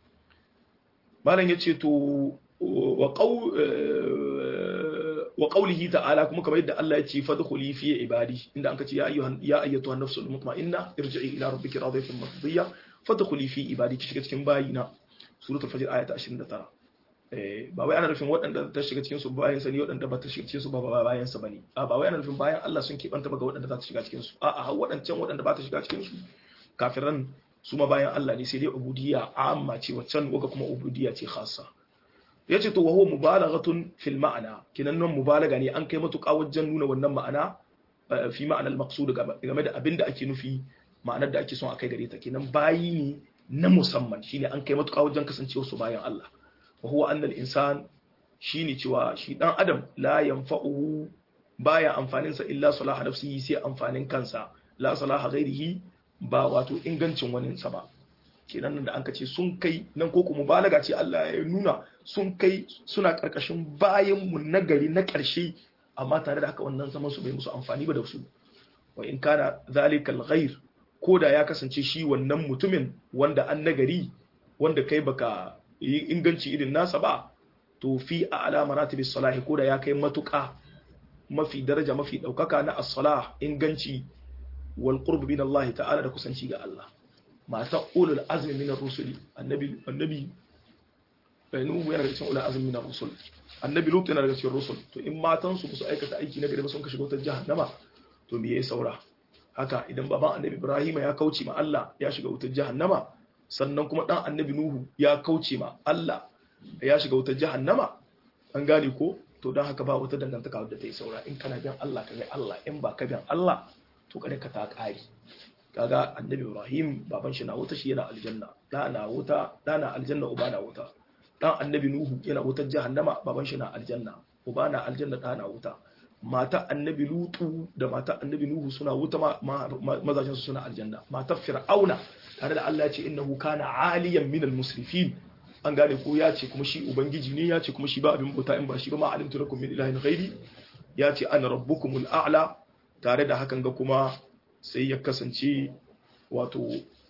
Speaker 1: malam yace to wa qaw wa qawlihi ta'ala kuma kamar yadda Allah ya ce fadkhuli fi ibadi inda anka ce ya ayyuhan ya ayyatuhan nafsul mutma'inna irji'i ila rabbiki radiyatan mardiyya fadkhuli fi ibadi ki shiga cikin bayina suratul fajr ayata 29 eh ba wai ana nufin waɗanda ta shiga cikin su bayan sani waɗanda ba ta shiga cikin su ba bayan sa bane a ba wai ana nufin bayan Allah sun kibanta ba ga waɗanda za ta shiga cikin su a a waɗancan waɗanda ba ta shiga cikin su kafiran su ma bayan Allah ne sai dai ubudiyya amma ce waccan waga kuma ubudiyya ce khassa yace to wa huwa mubalaghatun fil ma'ana kinan nan mubalaga ne an kai matuƙa wajen nuna wannan ma'ana fi ma'anar maqsud game da abinda ake nufi ma'anar da ake son a kai gare ta kenan bayi ne na musamman shine an kai matuƙa wajen kasancewa su bayan Allah wa huwa anna al insan shine cewa shi dan adam la yanfa'uhu baya amfanin sa illa salaha nafsihi sai amfanin kansa la salaha ghairihi ba wato ingancin wani sa ba kenan nan da an ce sun kai nan ko kuma balaga ce Allah ya nuna sun kai suna karkashin bayan mu na gari na karshe amma tare da haka wannan zaman su bai musu amfani ba da su wa in kana zalikal ghair ko da ya kasance shi wannan mutumin wanda an nagari wanda kai baka yi inganci irin nasa ba to fi a alama ratibis salahi ko da ya kai matuƙa mafi daraja mafi ɗaukaka na as-salah inganci wal qurb min Allah ta'ala da kusanci ga Allah mata ulul azmi min ar-rusuli annabi annabi nuhu yana daga cikin ulul azmi min ar-rusul annabi lut yana daga cikin rusul to in matan su su aikata aiki na gari ba sun ka shiga wata jahannama to me yayi saura haka idan baban annabi ibrahim ya kauce ma Allah ya shiga wutar jahannama sannan kuma dan annabi nuhu ya kauce ma Allah ya shiga wutar jahannama an gane ko to don haka ba wata dangantaka wadda ta yi saura in kana bin Allah ka ga Allah in ba ka bin Allah to kada ka ta kare kaga annabi ibrahim baban shi na wuta shi yana aljanna da na wuta da na aljanna uba na wuta dan annabi nuhu yana wutar jahannama baban shi na aljanna uba na aljanna da na wuta mata annabi lutu da mata annabi nuhu suna wuta mazajen su suna aljanna mata fir'auna tare da Allah ya ce innahu kana aliyan minal musrifin an gane ko ya ce kuma shi ubangiji ne ya ce kuma shi ba abin bauta in ba shi ba ma alimtu lakum min ilahin ghairi ya ce ana rabbukumul a'la tare da hakan ga kuma sai ya kasance wato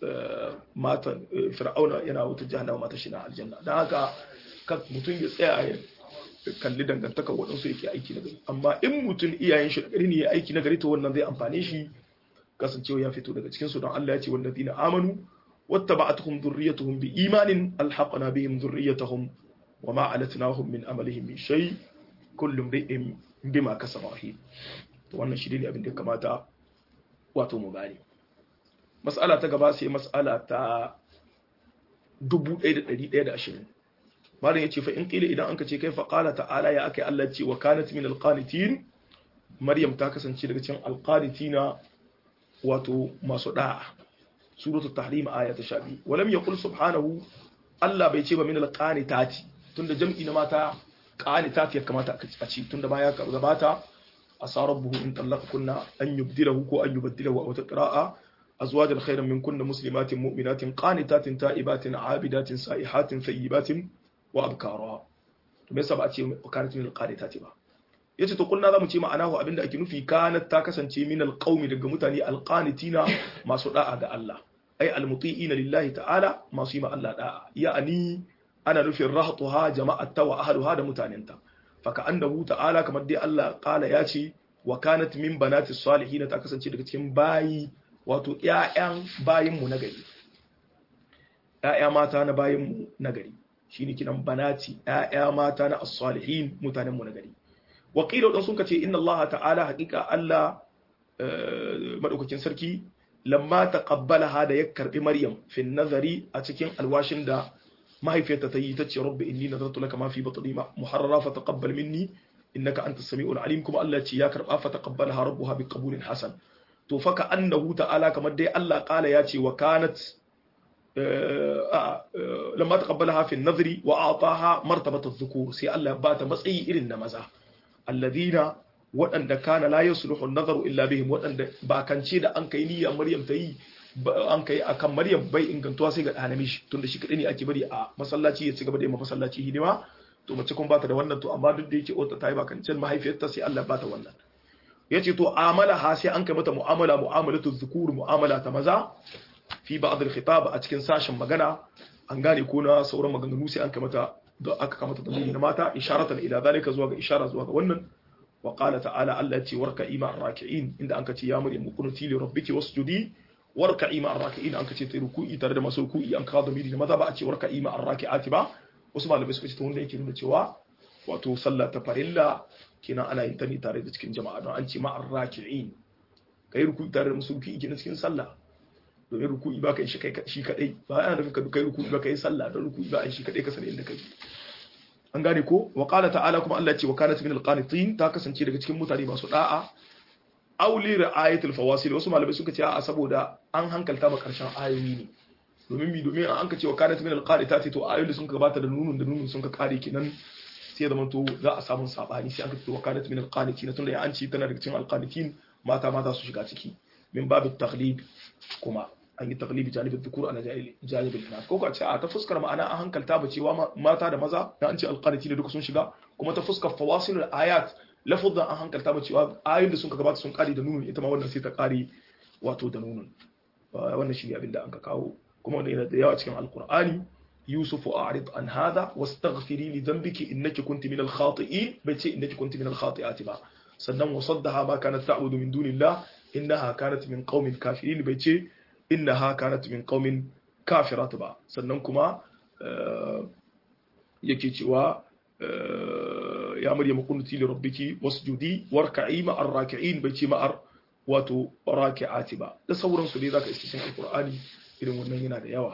Speaker 1: matan fir'auna yana wuta jahannama mata shi na aljanna dan haka mutum ya tsaya ya kalli dangantakar waɗansu yake aiki na gari amma in mutum iyayen shi da gari ne ya aiki na gari to wannan zai amfane shi kasancewa ya fito daga cikinsu don Allah ya ce wallazina amanu wattaba'atuhum dhurriyyatuhum biimanin alhaqna bihim dhurriyyatahum wama alatnahum min amalihim min shay kullu imrin bima kasaba rahim to wannan shi ne abin da kamata wato mu gane mas'ala ta gaba sai mas'ala ta 1120 malam yace fa in qila idan anka ce kai fa qala ta'ala ya akai Allah ce wa kanat min alqanitin maryam ta kasance daga cikin alqanitina wato masu da'a suratul tahrim aya ta 12 walam yaqul subhanahu Allah bai ce ba min alqanitati tunda jam'i na mata qanitati ya kamata a ci tunda ma ya gabata asa rabbuhu in kunna an yubdilahu ko an yubdilahu wa taqra'a azwajan khayran min kunna muslimatin mu'minatin qanitatin ta'ibatin 'abidatin sa'ihatin thayyibatin wa abkara to me yasa ba a ce kanat min alqanitati ba yace to kunna zamu ce ma'anahu abinda ake nufi kanat ta kasance min alqaumi daga mutane alqanitina masu da'a ga Allah ay almuti'ina lillahi ta'ala masu yi ma Allah da'a ya'ani ana nufin rahatuha jama'atta wa ahluha da mutanenta faka annahu ta'ala kamar dai Allah kala ya ce wa kanat min banati salihin ta kasance daga cikin bayi wato ƴaƴan bayin mu nagari ƴaƴa mata na bayin mu nagari shine kinan banati ƴaƴa mata na as-salihin mutanen mu nagari wa qila dan sun kace inna Allah ta'ala haqiqa Allah madaukakin sarki lamma taqabbalaha da ya karbi Maryam fi nazari a cikin alwashin da mahaifiyarta ta yi ta ce rabbi inni nazartu laka ma fi batni muharrara fa taqabbal minni innaka antas samiul alim kuma Allah ce ya karba fa taqabbalaha rabbuha bi qabulin hasan to fa ka annahu ta'ala kamar dai Allah kala ya ce wa kanat lamma taqabbalaha fi an-nadri wa a'taha martabat adh-dhukur sai Allah ba ta matsayi irin na maza alladhina waɗanda kana la yasluhu an-nazaru illa bihim waɗanda ba kance da an kai niyya Maryam ta yi an kai akan Maryam bai ingantuwa sai ga ɗana mishi tunda shi kadai ne ake bari a masallaci ya ci gaba da yin masallaci hidima to mace kun bata da wannan to amma duk da yake ota ta yi bakancin mahaifiyarta sai Allah bata wannan yace to amala ha sai an kai mata mu'amala mu'amalatu dhukur mu'amala ta maza fi ba'd al-khitab a cikin sashin magana an gane ko na sauran maganganu sai an kai mata da aka kamata da na mata isharatan ila zalika zuwa ga ishara zuwa ga wannan wa qala ta'ala Allah ya ce warka ima raki'in inda an ka ce ya maryam kunuti li rabbiki wasjudi warka'i ma arraki'in an kace ta ruku'i tare da masu ruku'i an kawo zamiri da maza ba a ce warka'i ma arraki'ati ba wasu malamai suka ce ta wanda yake nuna cewa wato sallah ta farilla kenan ana yin ta ne tare da cikin jama'a don an ce ma arraki'in kai ruku'i tare da masu ruku'i kenan cikin sallah domin ruku'i ba ka yi shi kadai ba ana nufin ka kai ruku'i ba ka yi sallah don ruku'i ba a yi shi kadai ka sani inda kai an gane ko wa qala ta'ala kuma Allah ya ce wa kanat min al-qanitin ta kasance daga cikin mutane masu da'a auli ra'ayatul fawasil wasu malamai suka ce a saboda an hankalta ba karshen ayoyi ne domin mi domin an ka ce wa kanat min alqanitati to ayoyin da sun gabata da nunun da nunun sun ka kare kinan sai da to za a samu sabani sai an ka ce wa kanat min alqanitin tunda ya an ci tana daga cikin alqanitin mata mata su shiga ciki min babit taghlib kuma an yi taglibi janibin dhukur ala janibin inas ko ka ce a ta fuskar ma'ana an hankalta ba cewa mata da maza da an ce alqanitin duka sun shiga kuma ta fuskar fawasil ayat lafazan an hankalta ba cewa ayoyin da sun gabata sun kare da nunun ita ma wannan sai ta kare wato da nunun wannan shi ne abin da an ka kawo kuma wannan yana da yawa cikin alqur'ani yusuf a'rid an hada wastaghfiri li dhanbiki innaki kunti min al-khati'in bai ce innaki kunti min al-khati'ati ba sannan wasaddaha ma kanat ta'budu min dunillah innaha kanat min qaumin kafirin bai ce innaha kanat min qaumin kafirat ba sannan kuma yake cewa ya maryam kunuti li rabbiki wasjudi warka'i ma'ar raki'in bai ce ma'ar wato raki'ati ba da sauran su dai zaka iske cikin alqur'ani irin wannan yana da yawa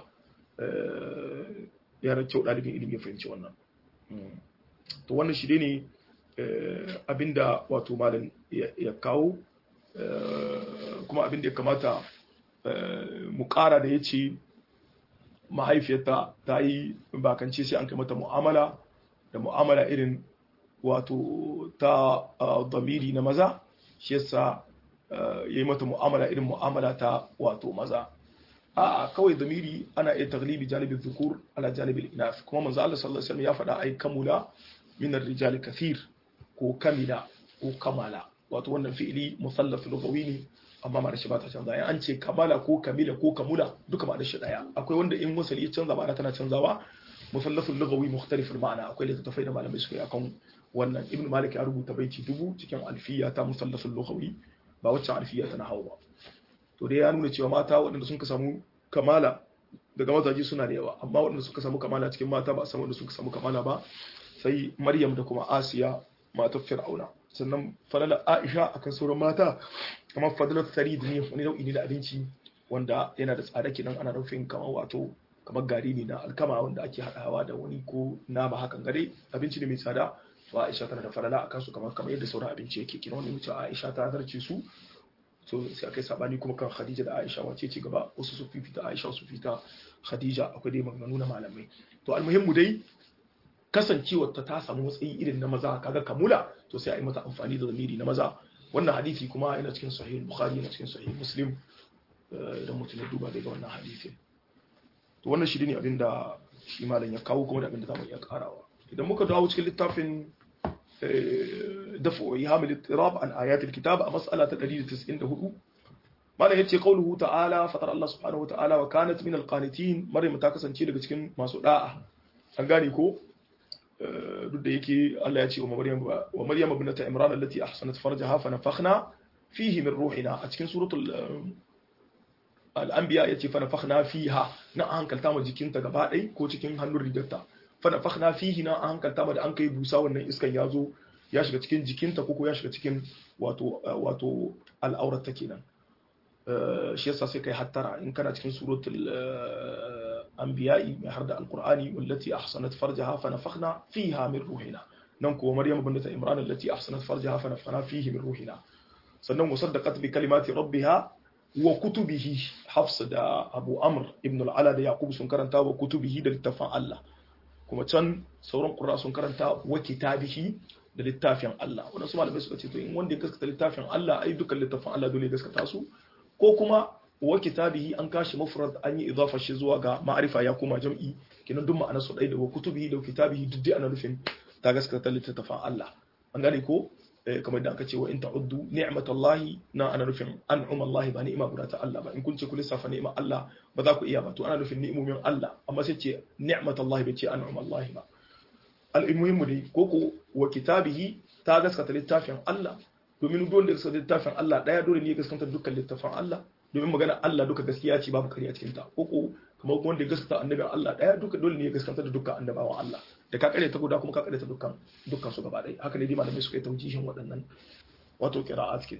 Speaker 1: ya kyau dalibin ilimi ya fahimci wannan to wannan shi ne abinda wato malam ya kawo kuma abinda ya kamata mu kara da ya ce mahaifiyarta ta yi bakance sai an kai mata mu'amala da mu'amala irin wato ta damiri na maza shi yasa ya yi mata mu'amala irin mu'amala ta wato maza a kawai damiri ana iya taglibi janibin zukur ala janibin inas kuma manzo Allah sallallahu alaihi wasallam ya faɗa ai kamula min ar-rijal kathir ko kamila ko kamala wato wannan fi'ili musallath lughawi ne amma ma da shi ba ta canza an ce kamala ko kamila ko kamula duka ma da shi daya akwai wanda in wasali ya canza ma'ana tana canzawa musallathul lughawi mukhtalif ma'ana akwai littattafai da malamai suka yi akan wannan ibnu malik ya rubuta baiti dubu cikin alfiya ta musallathul lughawi ba wacce alfiya ta nahawu ba to dai ya nuna cewa mata waɗanda sun ka samu kamala daga mazaje suna da yawa amma waɗanda suka samu kamala cikin mata ba a san wanda suka samu kamala ba sai maryam da kuma asiya matar fir'auna sannan falala aisha akan sauran mata kamar fadalar sarid ne wani nau'i ne da abinci wanda yana da tsada kenan ana rufin kamar wato kamar gari ne na alkama wanda ake haɗawa da wani ko nama hakan gare abinci ne mai tsada to Aisha tana da falala akan su kamar kamar yadda sauran abinci yake kina wani mutum Aisha ta zarce su so sai akai sabani kuma kan Khadija da Aisha wace ce gaba wasu su fifita Aisha su fita Khadija akwai dai maganganu na malamai to almuhimmu dai kasancewar ta ta samu matsayi irin na maza kaga kamula to sai a yi mata amfani da zamiri na maza wannan hadisi kuma yana cikin sahih bukhari yana cikin sahih muslim idan mutum ya duba daga wannan hadisi to wannan shi ne abin da shi malam ya kawo kuma da abin da zamu iya karawa idan muka dawo cikin littafin dafu ihamil ittirab an ayatul kitab a mas'ala ta 194 malam yace qauluhu ta'ala fatar Allah subhanahu wa ta'ala wa kanat min alqanitin maryam ta kasance daga cikin masu da'a an gane ko duk da yake Allah ya ce wa Maryam wa Maryam ibnata Imran allati ahsanat farjaha fa nafakhna fihi min ruhina a cikin suratul al-anbiya yace fa nafakhna fiha na an hankalta ma jikinta gaba ɗaya ko cikin hannun rigarta fa nafakhna fihi na an hankalta ma da an kai busa wannan iskan ya zo ya shiga cikin jikinta ko ya shiga cikin wato wato al'aurar ta kenan shi yasa sai kai hattara in kana cikin suratul anbiya'i mai har da alqur'ani wallati ahsanat farjaha fa nafakhna fiha min ruhina nan kuwa maryam bint imran allati ahsanat farjaha fa nafakhna fihi min ruhina sannan musaddaqat bi kalimati rabbiha wa kutubihi hafs da abu amr ibn al-ala da yaqub sun karanta wa kutubihi da littafin Allah kuma can sauran qurra sun karanta wa kitabihi da littafin Allah wannan su malamai suka ce to in wanda ya gaskata littafin Allah ai dukkan littafin Allah dole ya gaskata su ko kuma wa kitabihi an kashi mufrad an yi idafa shi zuwa ga ma'arifa ya koma jam'i kenan duk ma'anar su ɗaya da wa kutubihi da kitabihi duk dai ana nufin ta gaskata littafin Allah an gane ko kamar da aka ce wa in ta'uddu ni'matallahi na ana nufin an'um Allah ba ni'ima guda ta Allah ba in kun ce ku lissafa ni'imar Allah ba za ku iya ba to ana nufin ni'imomin Allah amma sai ce ni'matallahi bai ce an'um Allah ba al-muhimmu dai ko ko wa kitabihi ta gaskata littafin Allah domin dole da gaskata littafin Allah daya dole ne ya gaskata dukkan littafin Allah domin magana Allah duka gaskiya ce babu kariya cikin ta ko ko kamar wanda ya gaskata annabin Allah daya duka dole ne ya gaskata da dukkan annabawan Allah da ka kare ta guda kuma ka kare ta dukkan dukkan su gaba ɗaya haka ne dai malamai suka yi taujihin waɗannan wato qira'at kin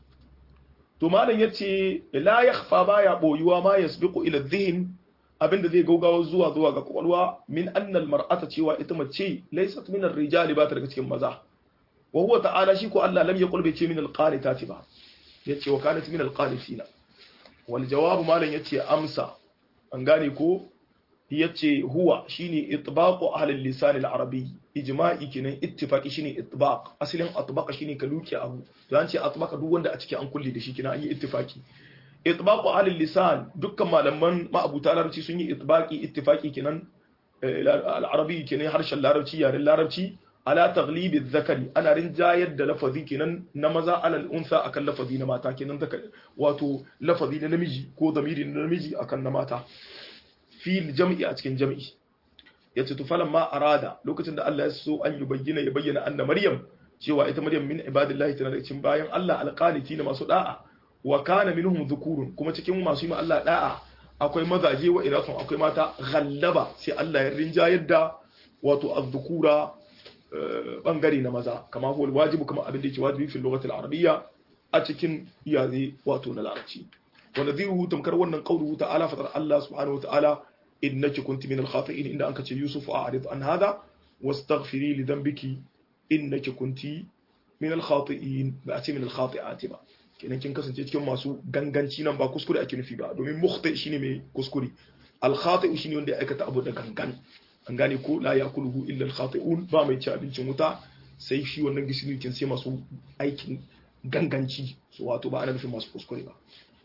Speaker 1: to malam yace la yakhfa baya boyuwa ma yasbiqu ila dhihn abinda zai gaugawa zuwa zuwa ga kwakwalwa min anna almar'ata cewa ita mace laysat min ar-rijali ba ta daga cikin maza wa huwa ta'ala shi ko Allah lam yaqul bai ce min al-qanitati ba yace wa kanat min al-qanitina wal jawab malam yace amsa an gane ko yace huwa shine itbaqu ahli lisan al-arabi ijma'i kenan ittifaqi shine itbaq asalin atbaqa shine ka luki abu to an ce atbaqa duk wanda a cikin an kulle da shi kenan an yi ittifaqi itbaqu ahli lisan dukkan malaman ma'abuta larabci sun yi itbaqi ittifaqi kenan al-arabi kenan harshen larabci yaren larabci ala taglibi zakari ana rinjayar da lafazi kenan na maza alal unsa akan lafazi na mata kenan wato lafazi na namiji ko zamiri na namiji akan na mata fil jam'i a cikin jam'i yace to falan ma arada lokacin da Allah ya so an yi bayyana ya bayyana anna maryam cewa ita maryam min ibadillahi tana da cikin bayan Allah alqaniti na masu da'a wa kana minhum dhukurun kuma cikin masu yi ma Allah da'a akwai mazaje wa inasun akwai mata ghallaba sai Allah ya rinjayar da wato az-dhukura bangare na maza kama huwa wajibu kama abin da yake wajibi fil lughati al-arabiyya a cikin yare wato na larabci wa nadhiruhu tamkar wannan qawluhu ta'ala fatar Allah subhanahu wa ta'ala innaki kunti min al-khati'in inda anka ce Yusuf a'rid an hada wastaghfiri li dhanbiki innaki kunti min al-khati'in ba a ce min al-khati'ati ba kenan kin kasance cikin masu ganganci nan ba kuskure ake nufi ba domin mukhti shine mai kuskure al-khati'u shine wanda ya aikata abu da gangan an gane ko la yakuluhu illa al-khati'un ba mai ci abincin wuta sai shi wannan gishiri kin sai masu aikin ganganci su wato ba ana nufin masu kuskure ba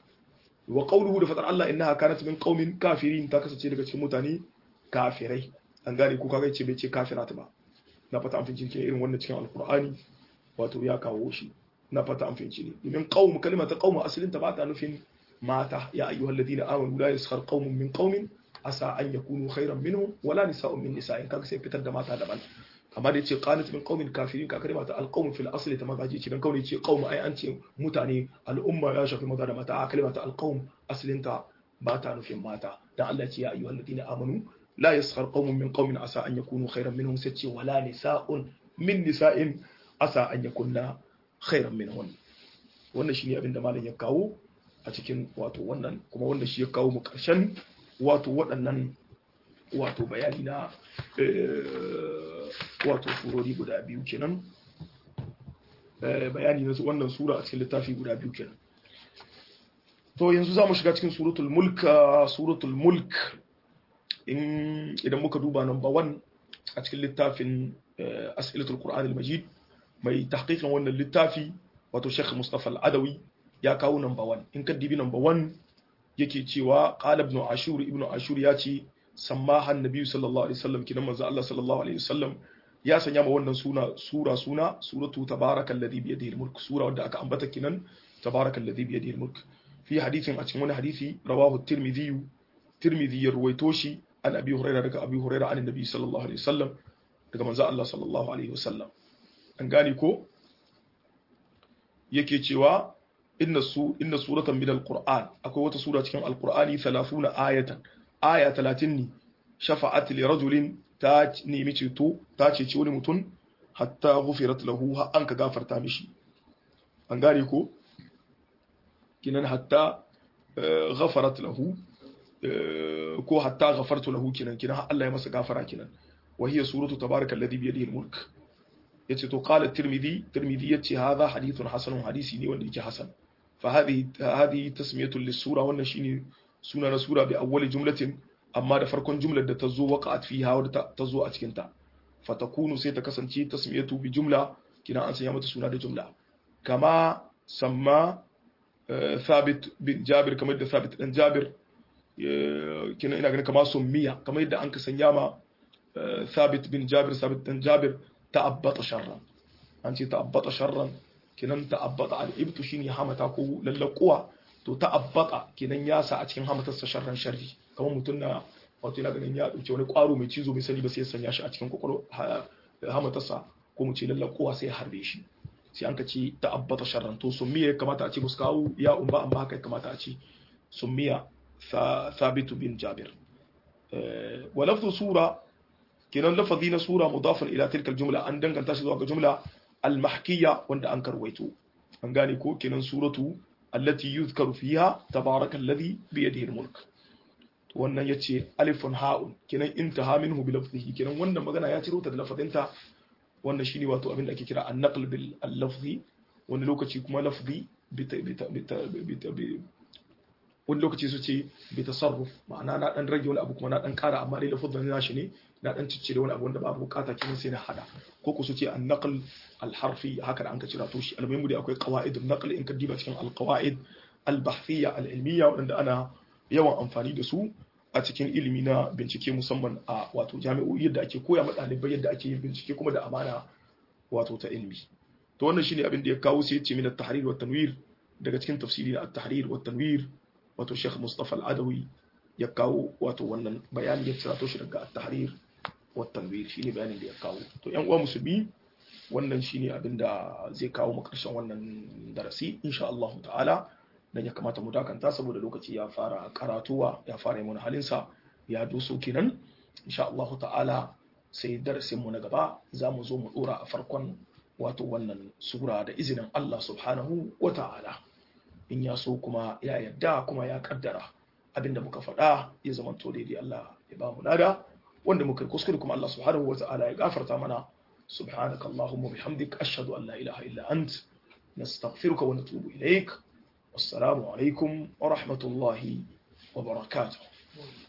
Speaker 1: wa qawluhu da fadar Allah innaha kanat min qaumin kafirin ta kasance daga cikin mutane kafirai an gane ko kaga ce bai ce kafirat ba na fata an fince ke irin wannan cikin alqur'ani wato ya kawo shi na fata an fince ne domin qaum kalimata qaum asalin ta ba ta nufin mata ya ayyuhal ladina amanu la yaskhar qaumun min qaumin asa an yakunu khairan minhum wala nisa'un min nisa'in kaga sai fitar da mata daban amma da yace qanat min qaumin kafirin ka kalma ta alqawm fil asli ta mazaji ce dan kauni ce qaum ai an ce mutane al'umma ya shafi maza da mata a kalma ta alqawm aslin ta ba ta nufin mata dan Allah ya ce ya ayyuhal ladina amanu la yaskhar qaumun min qaumin asa an yakunu khairan minhum sai ce wala nisa'un min nisa'in asa an yakunna khairan minhum wannan shine abin da malam ya kawo a a cikin wato wannan kuma wanda shi ya kawo mu karshen wato waɗannan wato bayani na wato surori guda biyu kenan bayani na wannan sura a cikin littafi guda biyu kenan to yanzu za mu shiga cikin suratul mulk suratul mulk in idan muka duba number one a cikin littafin as'ilatul qur'an al-majid mai tahqiqin wannan littafi wato Sheikh Mustafa al-Adawi ya kawo number one in ka dibi number one yake cewa qala ibn ashur ibn ashur ya ce sammaha annabi sallallahu alaihi wasallam kidan manzo Allah sallallahu alaihi wasallam ya sanya ma wannan suna sura suna suratu tabarakal ladhi bi yadihi al-mulk sura wadda aka ambata kinan tabarakal ladhi bi yadihi al-mulk fi hadithin a cikin wani hadisi rawahu tirmidhi tirmidhi ya ruwaito shi an abi hurairah daga abi hurairah an annabi sallallahu alaihi wasallam daga manzo Allah sallallahu alaihi wasallam an gane ko yake cewa inna su inna suratan min alquran akwai wata sura cikin alqurani 30 ayatan aya 30 ne shafa'at li rajulin ta nemi ceto ta ceci wani mutum hatta ghufirat lahu ha an ka gafarta mishi an gane ko kinan hatta ghafarat lahu ko hatta ghafartu lahu kinan kinan Allah ya masa gafara kinan wa hiya suratu tabarakal ladhi bi yadihi almulk yace to qala tirmidhi tirmidhi yace hadha hadithun hasanun hadisi ne wanda yake hasan fa hadhihi hadhihi tasmiyatu lis-sura wannan shine suna na sura bi awwali jumlatin amma da farkon jumlar da ta zo waqa'at fiha wadda ta zo a cikin ta fatakunu sai ta kasance tasmiyatu bi jumla kina an sanya mata suna da jumla kama samma thabit bin jabir kamar da thabit dan jabir kina ina ganin kama summiya kamar yadda an ka sanya ma thabit bin jabir thabit dan jabir ta'abbata sharran an ce ta'abbata sharran kinan ta'abbata al-ibtu shine hamata ko lallakuwa to ta'abbata kinan ya sa a cikin hamatarsa sharran sharri kamar mutum na wato yana ganin ya dauke wani kwaro mai cizo mai sani ba sai ya sanya shi a cikin kokoro hamatarsa ko mu ce lallakuwa sai ya harbe shi sai an ka ce ta'abbata sharran to summiya ya kamata a ce musu kawo ya umba amma haka ya kamata a ce summiya thabitu bin jabir wa lafzu sura kenan lafazi na sura mudafin ila tilkal jumla an danganta shi zuwa ga jumla al-mahkiyya wanda an karwaito an gane ko kenan suratu allati yuzkaru fiha tabarakal ladhi bi yadihi al-mulk wannan yace alifun ha'un kenan intaha minhu bi lafzihi kenan wannan magana ya ciro ta da lafazinta wannan shine wato abin da ake kira an-naql bil lafzi wani lokaci kuma lafzi wani lokaci su ce bi tasarruf ma'ana na dan rage wani abu kuma na dan kara amma dai lafazin nashi ne na dan ciccire wani abu wanda babu bukata kenan sai na hada ko ku su ce an naql al harfi haka da an ka cira to shi almuhimu dai akwai qawaid an naql in ka diba cikin al qawaid al bahthiyya al ilmiya wanda ana yawan amfani da su a cikin ilimi na bincike musamman a wato jami'o'i yadda ake koya ma ɗalibai yadda ake yin bincike kuma da amana wato ta ilimi to wannan shine abin da ya kawo sai ya ce min at-tahrir wa tanwir daga cikin tafsiri na at-tahrir wa tanwir wato Sheikh Mustafa Al-Adawi ya kawo wato wannan bayani ya tsirato shi daga at-tahrir wa tanwir shine bayanin da ya kawo to ƴan uwa musulmi wannan shine abin da zai kawo mu karshen wannan darasi insha Allah ta'ala dan ya kamata mu dakanta saboda lokaci ya fara karatuwa ya fara mana halinsa ya doso kenan insha Allah ta'ala sai darasin mu na gaba za mu zo mu dora a farkon wato wannan sura da izinin Allah subhanahu wa ta'ala in ya so kuma ya yarda kuma ya kaddara abinda muka faɗa ya zama to daidai Allah ya ba mu lada wanda muka kuskure kuma Allah subhanahu wa ta'ala ya gafarta mana سبحانك اللهم وبحمدك أشهد أن لا إله إلا أنت نستغفرك ونتوب إليك والسلام عليكم ورحمة الله وبركاته